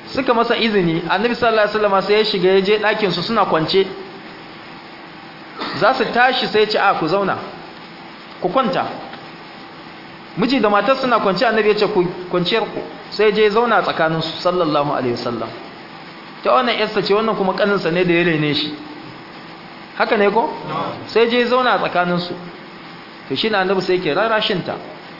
suka masa izini annabi sallallahu alaihi wasallam sai ya shiga ya je ɗakin su suna kwance za su tashi sai ya ce a ku zauna ku kwanta miji da matar suna kwance annabi ya ce ku kwanciyar ku sai je zauna tsakanin su sallallahu alaihi wasallam ta wannan yarsa ce wannan kuma kaninsa ne da ya rene shi haka ne ko sai je zauna tsakanin su to shi na annabi sai yake rarashinta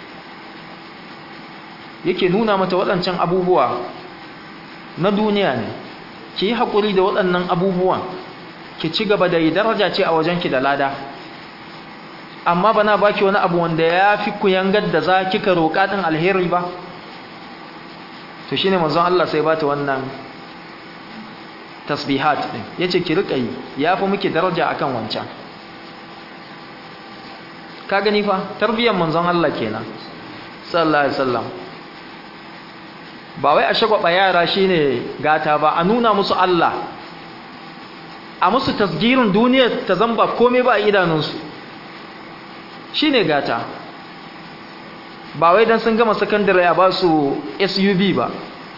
yake nuna mata waɗancan abubuwa na duniya ne ki yi haƙuri da waɗannan abubuwan ki ci gaba da yi daraja ce a wajenki da lada amma bana baki wani abu wanda ya fi ku yangar da za kika roƙa ɗin alheri ba to shine manzon Allah sai bata wannan tasbihat ɗin yace ki riƙa yi ya fi muke daraja akan wancan ka gani fa tarbiyyar manzon Allah kenan sallallahu alaihi wasallam ba wai a shagwaba yara shine gata ba a nuna musu Allah a musu tasgirin duniya ta zamba komai ba a idanunsu shine gata ba wai dan sun gama sakandare a ba su SUV ba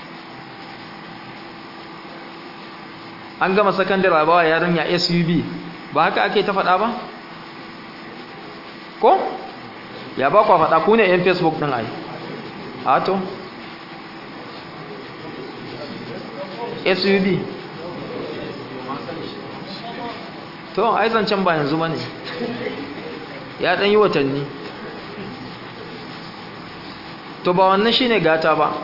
an gama sakandare a ba wa yarinya SUV ba haka ake ta faɗa ba ko ya ba kwa faɗa ku ne 'yan facebook ɗin ai a to suv to ai zancen ba yanzu ba ne ya ɗan yi watanni to ba wannan shine gata ba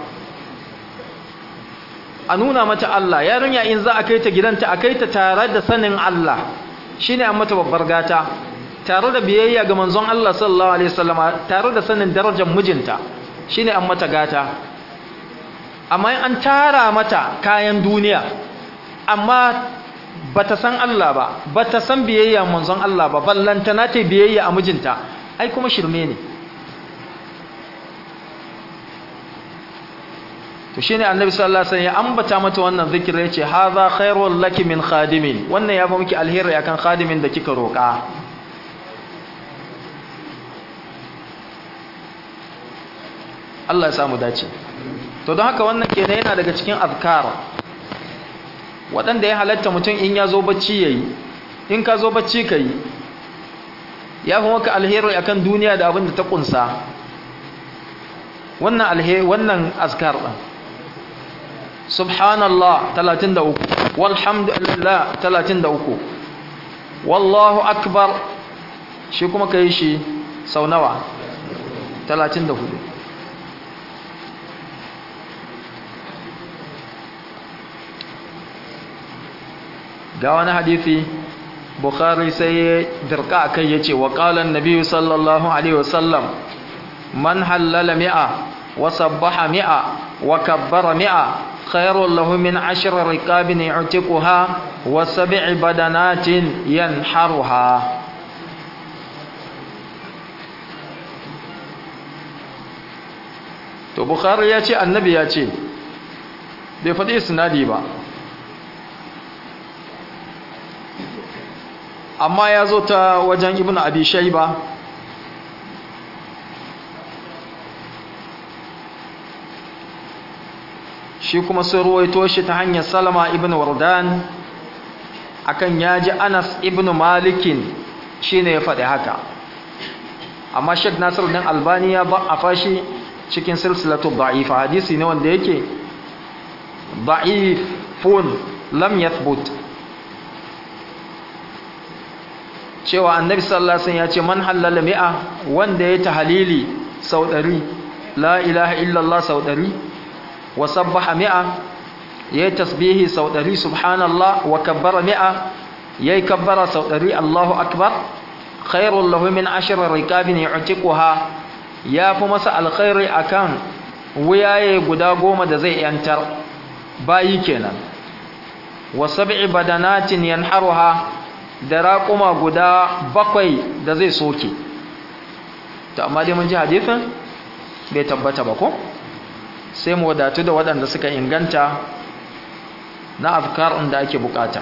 a nuna mata Allah yarinya in za a kai ta gidanta a kai ta tare da sanin Allah shine an mata babbar gata tare da biyayya ga manzon Allah sallallahu alaihi wasallama tare da sanin darajar mijinta shine an mata gata amma an tara mata kayan duniya amma bata san Allah ba bata san biyayya manzon Allah ba ballantana ta biyayya a mijinta ai kuma shirme ne to shine annabi sallallahu alaihi wasallam ya ambata mata wannan zikiri yace hadha khairul laki min khadimin wannan ya fa miki alheri akan khadimin da kika roka Allah ya samu dace to don haka wannan kenan yana daga cikin azkar waɗanda ya halatta mutum in ya zo bacci yayi in ka zo bacci kai ya fi maka alheri akan duniya da abin da ta kunsa wannan alheri wannan azkar din subhanallah 33 walhamdulillah 33 wallahu akbar shi kuma kai shi sau nawa 34 ga wani hadisi bukhari sai ya dirka akai yace wa qala an-nabi sallallahu alaihi wasallam man halala mi'a wa sabbaha mi'a wa kabbara mi'a khairul lahu min ashri riqabin yu'tiquha wa sab'i badanatin yanharuha to bukhari ya ce annabi ya ce bai faɗi isnadi ba amma ya zo ta wajen ibn abi shayba shi kuma sun ruwaito shi ta hanyar salama ibn wardan akan yaji anas ibn malikin shine ya faɗi haka amma shek nasir din albani ya ba a fashi cikin silsilatu da'ifa hadisi ne wanda yake da'ifun lam yathbut cewa annabi sallallahu alaihi wasallam ya ce man halala mi'a wanda ya tahlili sau 100 la ilaha illallah sau 100 wa sabbaha mi'a yayi tasbihi sau 100 subhanallah wa kabbara mi'a yayi kabbara sau 100 Allahu akbar khairul lahu min ashri rikabin yu'tiquha ya fi masa alkhairi akan wuyaye guda goma da zai yantar bayi kenan wa sab'i badanatin yanharuha da raƙuma guda bakwai da zai soke to amma dai mun ji hadisin bai tabbata ba ko sai mu wadatu da waɗanda suka inganta na afkar da ake bukata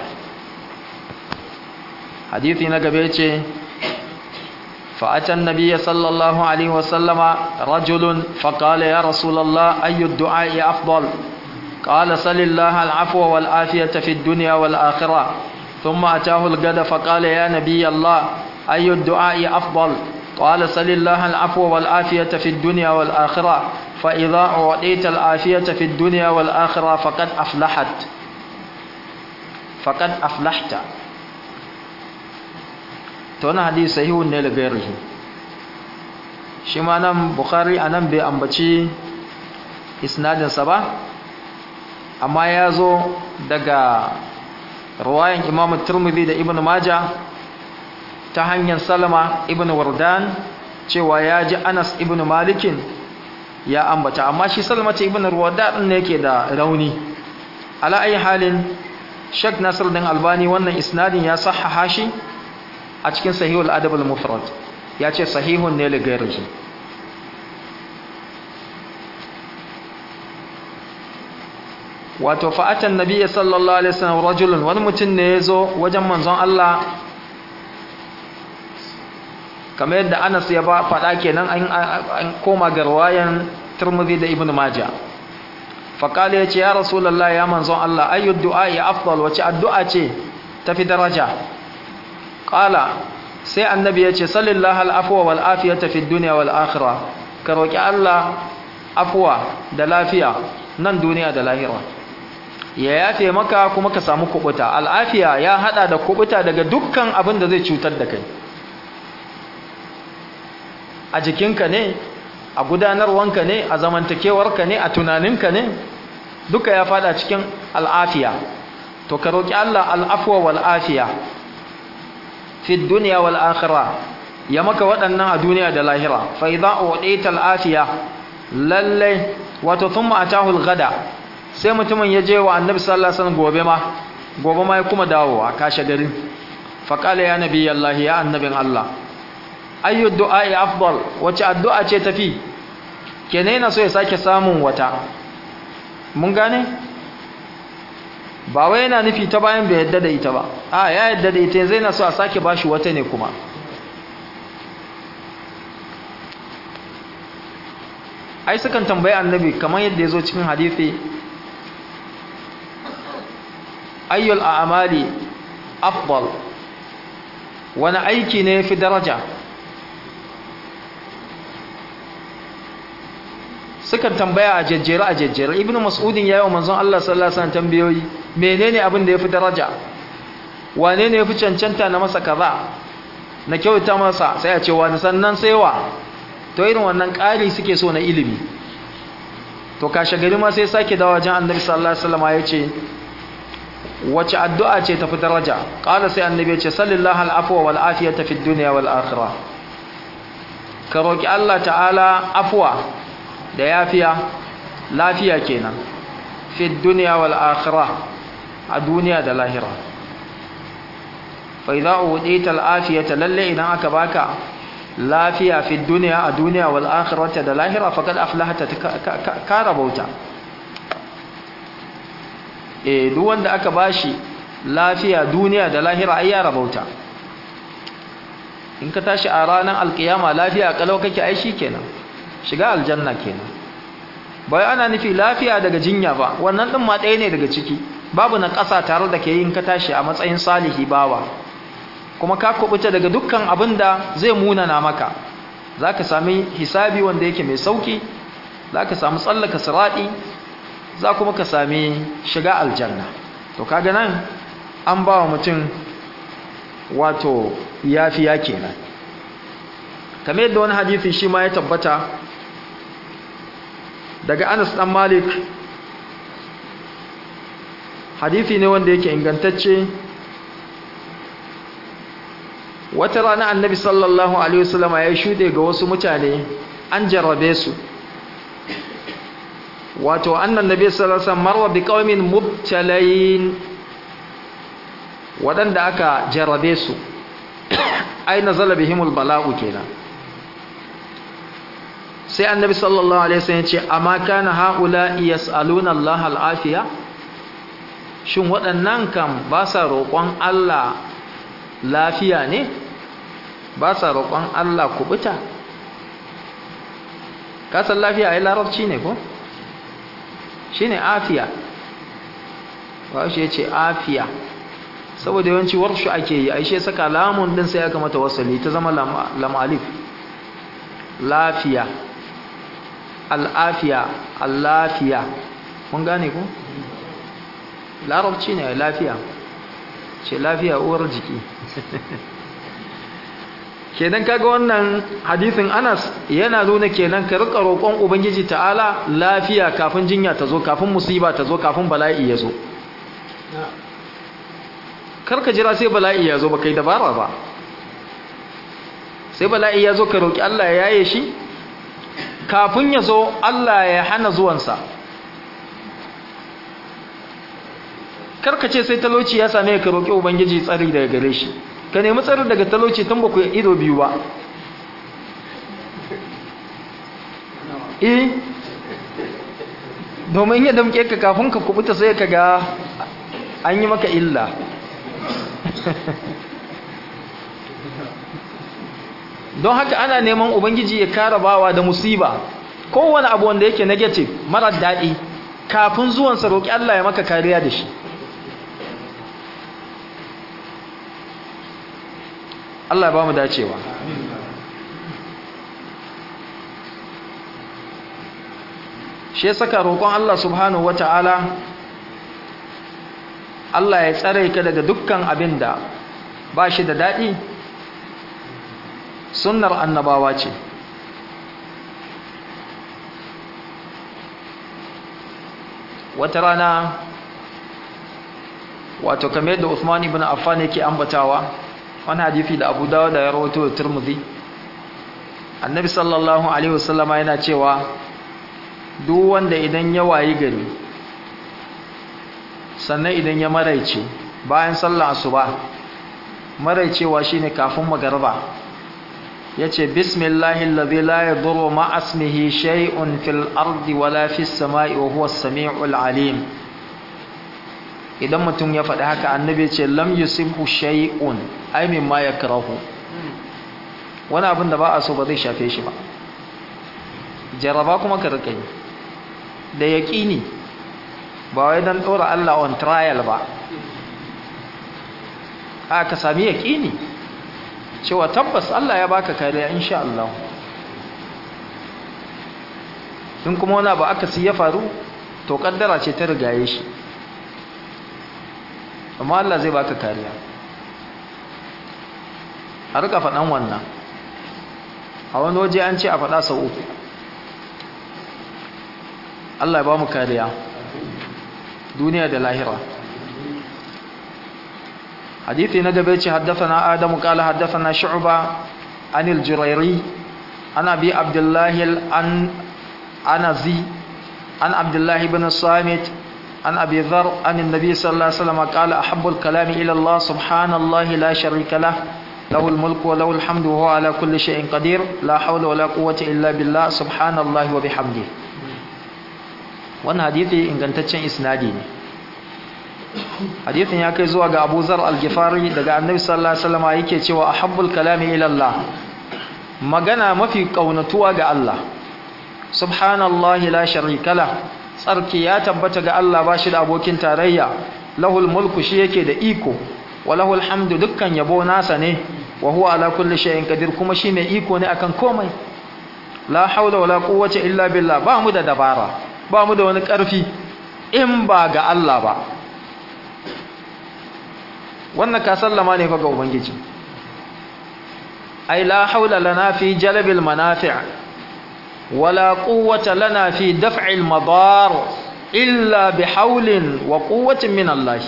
hadisi na gaba ce فأتى النبي صلى الله عليه وسلم رجل فقال يا رسول الله أي الدعاء أفضل قال صل الله العفو والعافية في الدنيا والآخرة ثم أتاه الغد فقال يا نبي الله أي الدعاء أفضل قال صل الله العفو والعافية في الدنيا والآخرة فإذا أعطيت العافية في الدنيا والآخرة فقد أفلحت فقد أفلحت تونا حديث صحيح ne da gairihi shi ma nan bukhari anan bai ambaci isnadinsa ba amma ya zo daga ruwayan imam turmudi da ibn maja ta hanyar salama ibn wardan cewa ya ji anas ibn malikin ya ambata amma shi salama ce ibn wardan ne yake da rauni ala ayi halin shak nasir din albani wannan isnadin ya sahaha shi a cikin sahihul adab al-mufrad ya ce sahihun ne li ghairihi wato fa'atan nabiyyi sallallahu alaihi wasallam rajulun wani mutum ne yazo wajen manzon Allah kamar yadda Anas ya ba faɗa kenan an koma ga riwayan Tirmidhi da Ibn Majah faqala yace ya rasulullah ya manzon Allah ayu du'a ya afdal wace addu'a ce tafi daraja qala sai annabi yace sallallahu al-afwa wal afiyata fid dunya wal akhirah ka roki Allah afwa da lafiya nan duniya da lahira ya yafe maka kuma ka samu kubuta al'afiya ya hada da kubuta daga dukkan abin da zai cutar da kai a jikinka ne a gudanarwanka ne a zamantakewarka ne a tunaninka ne duka ya fada cikin al'afiya to ka roki Allah al'afwa wal afiya fi dunya wal akhirah ya maka waɗannan a duniya da lahira fa idza u'tita al afiya lalle wato thumma atahu al ghada sai mutumin ya je wa annabi sallallahu alaihi wasallam gobe ma gobe ma ya kuma dawowa kashe garin fa qala ya nabi allah ya annabin allah ayyu du'a'i afdal wace addu'a ce tafi kenan yana so ya sake samun wata mun gane ba wai yana nufi ta bayan bai yadda da ita ba a ya yadda da ita zai na so a sake bashi wata ne kuma ai sukan tambayi annabi kamar yadda ya zo cikin hadithi ayyul a'mali afdal wani aiki ne fi daraja sukan tambaya a jejjere a jejjere ibnu mas'udin yayi wa manzon Allah sallallahu alaihi wasallam tambayoyi menene abin da yafi daraja wane ne yafi cancanta na masa kaza na kyauta masa sai a ce wani sannan sai wa to irin wannan ƙari suke so na ilimi to kashe gari ma sai sake dawo wajen annabi sallallahu alaihi wasallam ya ce wace addu'a ce tafi daraja qala sai annabi ya ce sallallahu al'afwa wal afiyata fid dunya wal akhirah ka roki Allah ta'ala afwa da yafiya lafiya kenan fid dunya wal akhirah a duniya da lahira fa idza udita al afiyata lalle idan aka baka lafiya fi duniya a duniya wal akhirati da lahira faqad aflahata ka rabauta eh duk wanda aka bashi lafiya duniya da lahira ai ya rabauta in ka tashi a ranar alkiyama lafiya kalau kake ai kenan shiga aljanna kenan bai ana nufi lafiya daga jinya ba wannan din ma ɗaya ne daga ciki babu na ƙasa tare da ke yin ka tashi a matsayin salihi bawa kuma ka kubuta daga dukkan abin da zai munana maka za ka sami hisabi wanda yake mai sauki za ka sami tsallaka siraɗi za kuma ka sami shiga aljanna to kaga nan an ba wa mutum wato yafiya kenan kamar yadda wani hadisi shi ma ya tabbata daga anas dan malik hadisi ne wanda yake ingantacce wata rana annabi sallallahu alaihi wasallam ya shude ga wasu mutane an jarrabe su wato annan nabi sallallahu alaihi wasallam marwa bi qaumin mubtalain wadanda aka jarrabe su ai nazala bihimul bala'u kenan sai annabi sallallahu alaihi wasallam ya ce amma kana haula yasaluna Allah al'afiya shin waɗannan kam ba sa roƙon Allah lafiya ne ba sa roƙon Allah kubuta kasan lafiya ai larabci ne ko shine afiya ba shi ya ce afiya saboda yawanci warshu ake yi a ishe saka lamun din sai aka mata wasali ta zama lamalif lafiya al'afiya allafiya mun gane ku? larabci ne lafiya ce lafiya uwar jiki kenan kaga wannan hadisin Anas yana nuna kenan ka rika roƙon ubangiji ta'ala lafiya kafin jinya ta zo kafin musiba ta zo kafin bala'i ya zo karka jira sai bala'i ya zo ba kai dabara ba sai bala'i ya zo ka roƙi Allah ya yaye shi kafin ya zo Allah ya hana zuwansa karka ce sai talauci ya same ka roƙi ubangiji tsari daga gare shi ka nemi tsari daga talauci tun ba ku ido biyu ba eh domin ya damke ka kafin ka kubuta sai ka ga an yi maka illa don haka ana neman ubangiji ya kara bawa da musiba kowane abu wanda yake negative marar daɗi kafin zuwansa roƙi Allah ya maka kariya da shi Allah ya ba mu dacewa shi saka roƙon Allah subhanahu wata'ala Allah ya tsare ka daga dukkan abin da ba shi da daɗi sunnar annabawa ce wata rana wato kamar yadda Uthman ibn Affan yake ambatawa wani hadisi da Abu Dawud da ya rawaito da Tirmidhi Annabi sallallahu alaihi wasallama yana cewa duk wanda idan ya wayi gari sannan idan ya maraice bayan sallar asuba maraicewa shine kafin magariba yace bismillahi allazi la yadurru ma asmihi shay'un fil ardi wala fis samai wa huwa as-sami'ul alim idan mutum ya faɗi haka annabi ya ce lam yusibhu shay'un ay mimma yakrahu wani abin da ba a so ba zai shafe shi ba jaraba kuma ka rika yi da yaqini ba wai dan dora Allah on trial ba a ka sami yaqini cewa tabbas Allah ya baka kariya insha Allah in kuma wani abu aka ya faru to kaddara ce ta rigaye shi amma Allah zai baka kariya a rika faɗan wannan a wani waje an ce a faɗa sau uku Allah ya ba mu kariya duniya da lahira حديثي نقبيتي حدثنا آدم قال حدثنا شعبة عن الجريري عن أبي عبد الله الأنزي عن عبد الله بن الصامت عن أبي ذر عن النبي صلى الله عليه وسلم قال أحب الكلام إلى الله سبحان الله لا شريك له له الملك وله الحمد وهو على كل شيء قدير لا حول ولا قوة إلا بالله سبحان الله وبحمده wannan hadithi ingantaccen isnadi ne hadithin ya kai zuwa ga Abu Zar al-Ghifari daga Annabi sallallahu alaihi wasallam yake cewa ahabbul kalami ila Allah magana mafi kaunatuwa ga Allah subhanallahi la sharika la tsarki ya tabbata ga Allah bashi da abokin tarayya lahul mulku shi yake da iko wa lahul hamdu dukkan yabo nasa ne wa huwa ala kulli shay'in qadir kuma shi mai iko ne akan komai la haula wala quwwata illa billah ba mu da dabara ba mu da wani karfi in ba ga Allah ba wannan ka sallama ne fa ga ubangiji ai la haula lana fi jalbil manafi' wala quwwata lana fi daf'il madar illa bihaulin wa quwwatin min Allah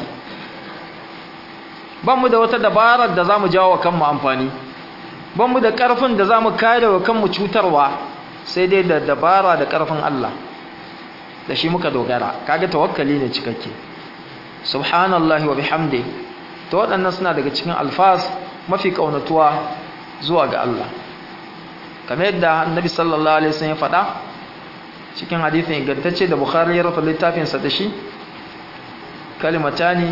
bamu da wata dabarar da zamu jawo kanmu amfani bamu da karfin da zamu kare wa kanmu cutarwa sai dai da dabara da karfin Allah da shi muka dogara kaga tawakkali ne cikakke subhanallahi wa bihamdihi to waɗannan suna daga cikin alfaz mafi ƙaunatuwa zuwa ga Allah kamar yadda annabi sallallahu alaihi wasallam ya faɗa cikin hadithin ingantacce da bukhari ya rufe littafinsa da shi kalimatani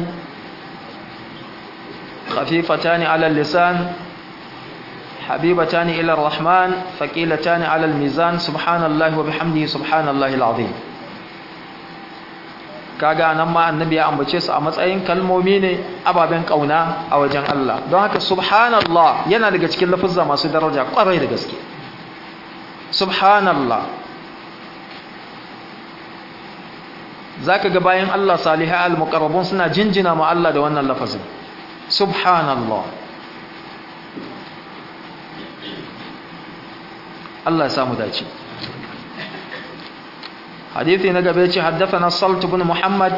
khafifatani ala lisan habibatani ila rahman faqilatani ala mizan subhanallahi wa bihamdihi subhanallahi alazim kaga nan ma annabi ya ambace su a matsayin kalmomi ne ababen kauna a wajen Allah don haka subhanallah yana daga cikin lafuzza masu daraja kwarai da gaske subhanallah zaka ga bayan Allah salihai al-muqarrabun suna jinjina ma Allah da wannan lafazin subhanallah Allah ya samu dace حديثي نقبيتي حدثنا الصلت بن محمد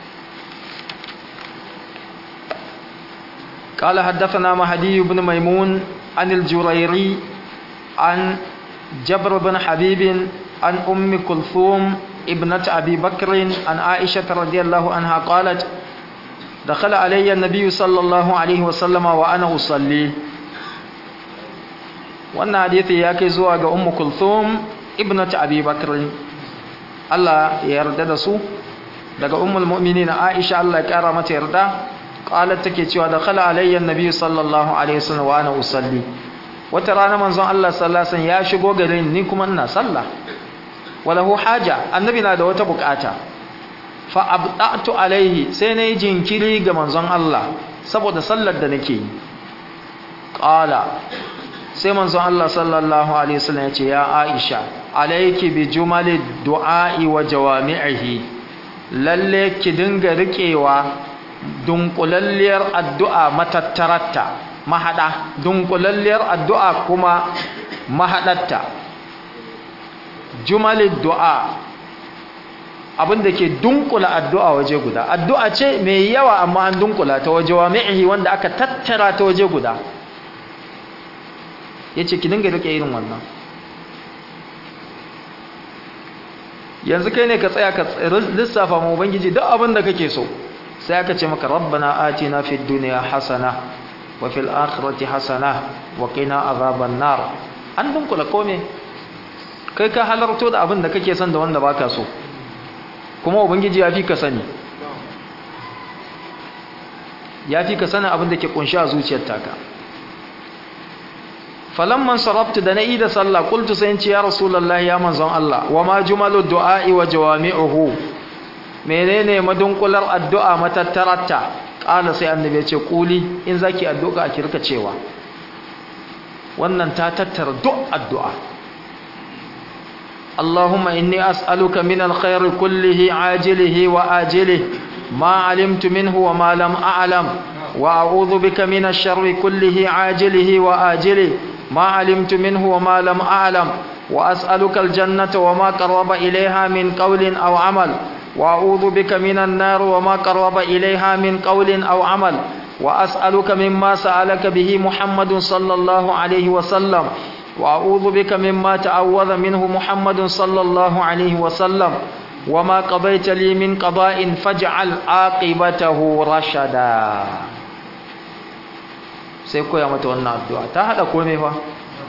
قال حدثنا مهدي بن ميمون عن الجريري عن جبر بن حبيب عن أم كلثوم ابنة أبي بكر عن عائشة رضي الله عنها قالت دخل علي النبي صلى الله عليه وسلم وأنا أصلي وأن حديثي ياكي زواج أم كلثوم ابنة أبي بكر Allah ya yarda da su daga ummul mu'minin Aisha Allah ya kara mata yarda qalat take cewa da khala alayya annabi sallallahu alaihi wasallam wa ana usalli wata rana manzon Allah sallallahu alaihi wasallam ya shigo gare ni kuma ina sallah walahu haja annabi na da wata bukata fa abda'tu alaihi sai nayi jinkiri ga manzon Allah saboda sallar da nake yi qala sai manzon Allah sallallahu alaihi wasallam ya ce ya Aisha alayki bi jumali du'a'i wa jawami'ihi lalle ki dinga rikewa dunkulalliyar addu'a matattararta mahada dunkulalliyar addu'a kuma mahadatta jumali du'a abinda ke dunkula addu'a waje guda addu'a ce mai yawa amma an dunkula ta waje wami'ihi wanda aka tattara ta waje guda yace ki dinga rike irin wannan yanzu kai ne ka tsaya ka lissafa mu ubangiji duk abin da kake so sai aka ce maka rabbana atina fid dunya hasana wa fil akhirati hasana wa qina azaban nar an dunkula kome kai ka halarto da abin da kake son da wanda baka so kuma ubangiji ya fi ka sani ya fi ka sanin abin da ke kunshi a zuciyar taka falamman sarabtu da na'i da sallah qultu sai in ce ya rasulullahi ya manzon Allah wa ma jumalu du'a'i wa jawami'uhu menene madunkular addu'a matattarata qala sai annabi ya ce kuli in zaki addu'a a kirka cewa wannan ta tattara duk addu'a اللهم إني أسألك من الخير كله عاجله وآجله ما علمت منه وما لم أعلم وأعوذ بك من الشر كله عاجله وآجله ما علمت منه وما لم أعلم وأسألك الجنة وما قرب إليها من قول أو عمل وأعوذ بك من النار وما قرب إليها من قول أو عمل وأسألك مما سألك به محمد صلى الله عليه وسلم وأعوذ بك مما تعوذ منه محمد صلى الله عليه وسلم وما قضيت لي من قضاء فاجعل عاقبته رشدا sai koya mata wannan addu'a ta hada kome fa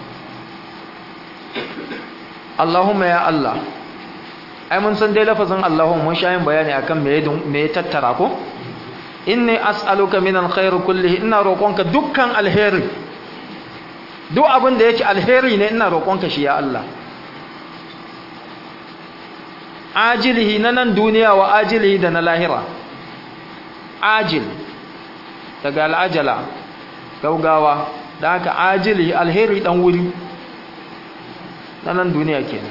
Allahumma ya Allah ai mun san dai lafazin Allahumma mun sha yin bayani akan me me ya tattara ko inni as'aluka min alkhair kullihi ina roƙonka dukkan alheri duk abin da yake alheri ne ina roƙonka shi ya Allah ajilihi na nan duniya wa ajilihi da na lahira ajil daga al'ajala gaugawa da haka ajilihi alheri dan wuri na nan duniya kenan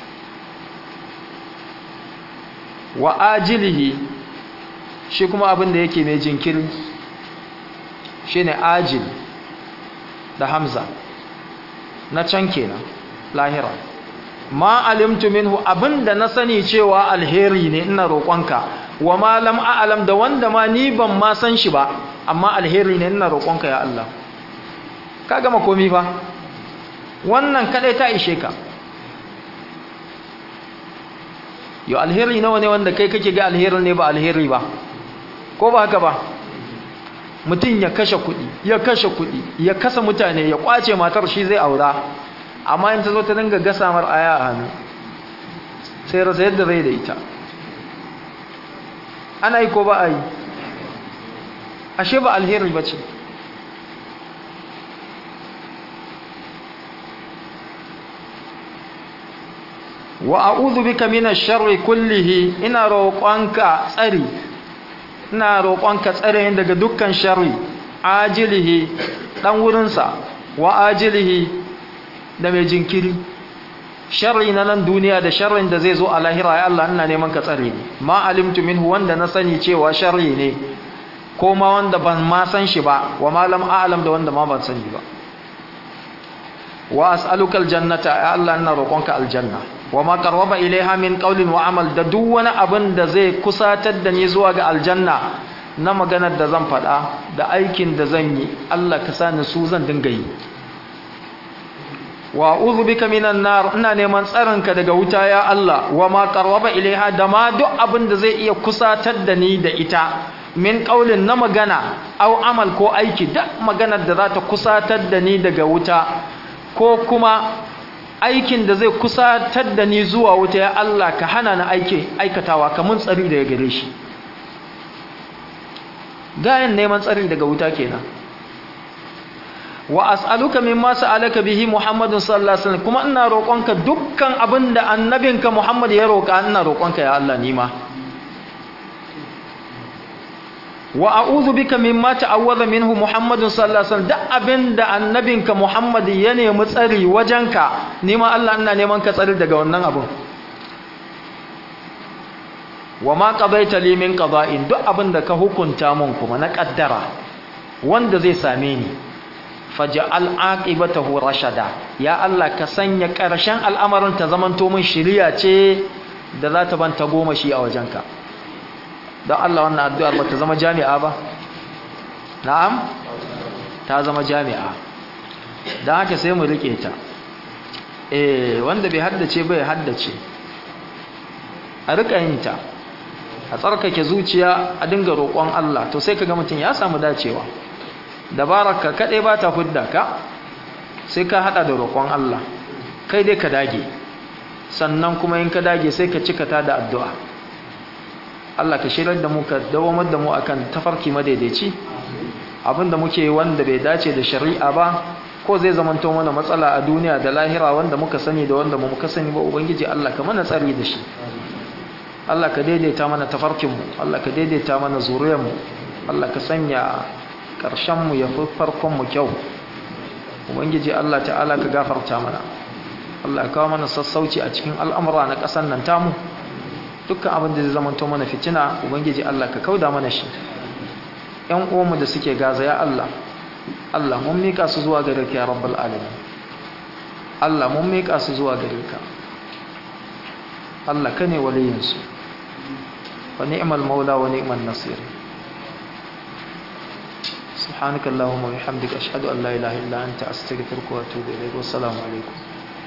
wa ajilihi shi kuma abin da yake mai jinkiri shine ajil da hamza na can kenan lahira ma alimtu minhu abinda na sani cewa alheri ne ina roƙonka wa ma lam a'lam da wanda ma ni ban ma san shi ba amma alheri ne ina roƙonka ya Allah ka gama komi fa wannan kadai ta ishe ka yo alheri nawa ne wanda kai kake ga alheri ne ba alheri ba ko ba haka ba mutum ya kashe kuɗi ya kashe kuɗi ya kasa mutane ya kwace matar shi zai aura amma in ta zo ta dinga gasa mar aya a hannu sai rasa yadda zai da ita ana yi ko ba a yi ashe ba alheri ba ce wa a'udhu bika minash sharri kullihi ina roƙonka tsari ina roƙonka tsare daga dukkan sharri ajilihi dan wurinsa wa ajilihi da mai jinkiri sharri na nan duniya da sharrin da zai zo a lahira ya Allah ina neman ka tsare ni ma alimtu minhu wanda na sani cewa sharri ne ko ma wanda ban ma san shi ba wa ma lam a'lam da wanda ma ban sani ba wa as'aluka aljannata ya Allah ina roƙonka aljanna wa ma qarraba ilaiha min qawlin wa amal da duk wani abin da zai kusatar da ni zuwa ga aljanna na maganar da zan faɗa da aikin da zan yi Allah ka sani su zan dinga yi wa a'udhu bika minan nar ina neman tsarinka daga wuta ya Allah wa ma qarraba ilaiha da ma duk abin da zai iya kusatar da ni da ita min qaulin na magana au amal ko aiki duk maganar da za ta kusatar da ni daga wuta ko kuma aikin da zai kusatar da ni zuwa wuta ya Allah ka hana na aiki aikatawa ka mun tsari daga gare shi gayan neman tsari daga wuta kenan wa as'aluka mimma sa'alaka bihi Muhammadun sallallahu alaihi wasallam kuma ina roƙonka dukkan abinda annabinka Muhammad ya roƙa ina roƙonka ya Allah nima wa a'udhu bika mimma ta'awwadha minhu Muhammadun sallallahu alaihi wasallam duk abinda annabinka Muhammad ya nemi tsari wajenka nima Allah ina neman ka tsari daga wannan abun wa ma qadaita li min qada'in duk abinda ka hukunta mun kuma na kaddara wanda zai same ni faj'al aqibatahu rashada ya Allah ka sanya ƙarshen al'amarin ta zamanto min shiriya ce da za ta banta goma shi a wajenka don Allah wannan addu'ar ba ta zama jami'a ba na'am ta zama jami'a don haka sai mu rike ta eh wanda bai haddace bai haddace a rika yin ta a tsarkake zuciya a dinga roƙon Allah to sai kaga mutum ya samu dacewa dabararka kaɗai ba ta hudda ka sai ka haɗa da roƙon Allah kai dai ka dage sannan kuma in ka dage sai ka cika ta da addu'a Allah ka shirar da mu ka dawamar da mu akan tafarki madaidaici abinda muke wanda bai dace da shari'a ba ko zai zamanto mana matsala a duniya da lahira wanda muka sani da wanda muka sani ba ubangiji Allah ka mana tsari da shi Allah ka daidaita mana tafarkinmu Allah ka daidaita mana zuriyarmu Allah ka sanya ƙarshenmu ya fi farkonmu kyau ubangiji Allah ta'ala ka gafarta mana Allah ya kawo mana sassauci a cikin al'amura na ƙasar nan tamu dukkan abin da zai zamanto mana fitina ubangiji Allah ka kauda mana shi ƴan uwanmu da suke gaza ya Allah Allah mun mika su zuwa gare ka ya rabbal alamin Allah mun mika su zuwa gare ka Allah ka ne waliyinsu wa ni'mal maula wa ni'mal nasir سبحانك اللهم وبحمدك أشهد أن لا إله إلا أنت أستغفرك وأتوب إليك والسلام عليكم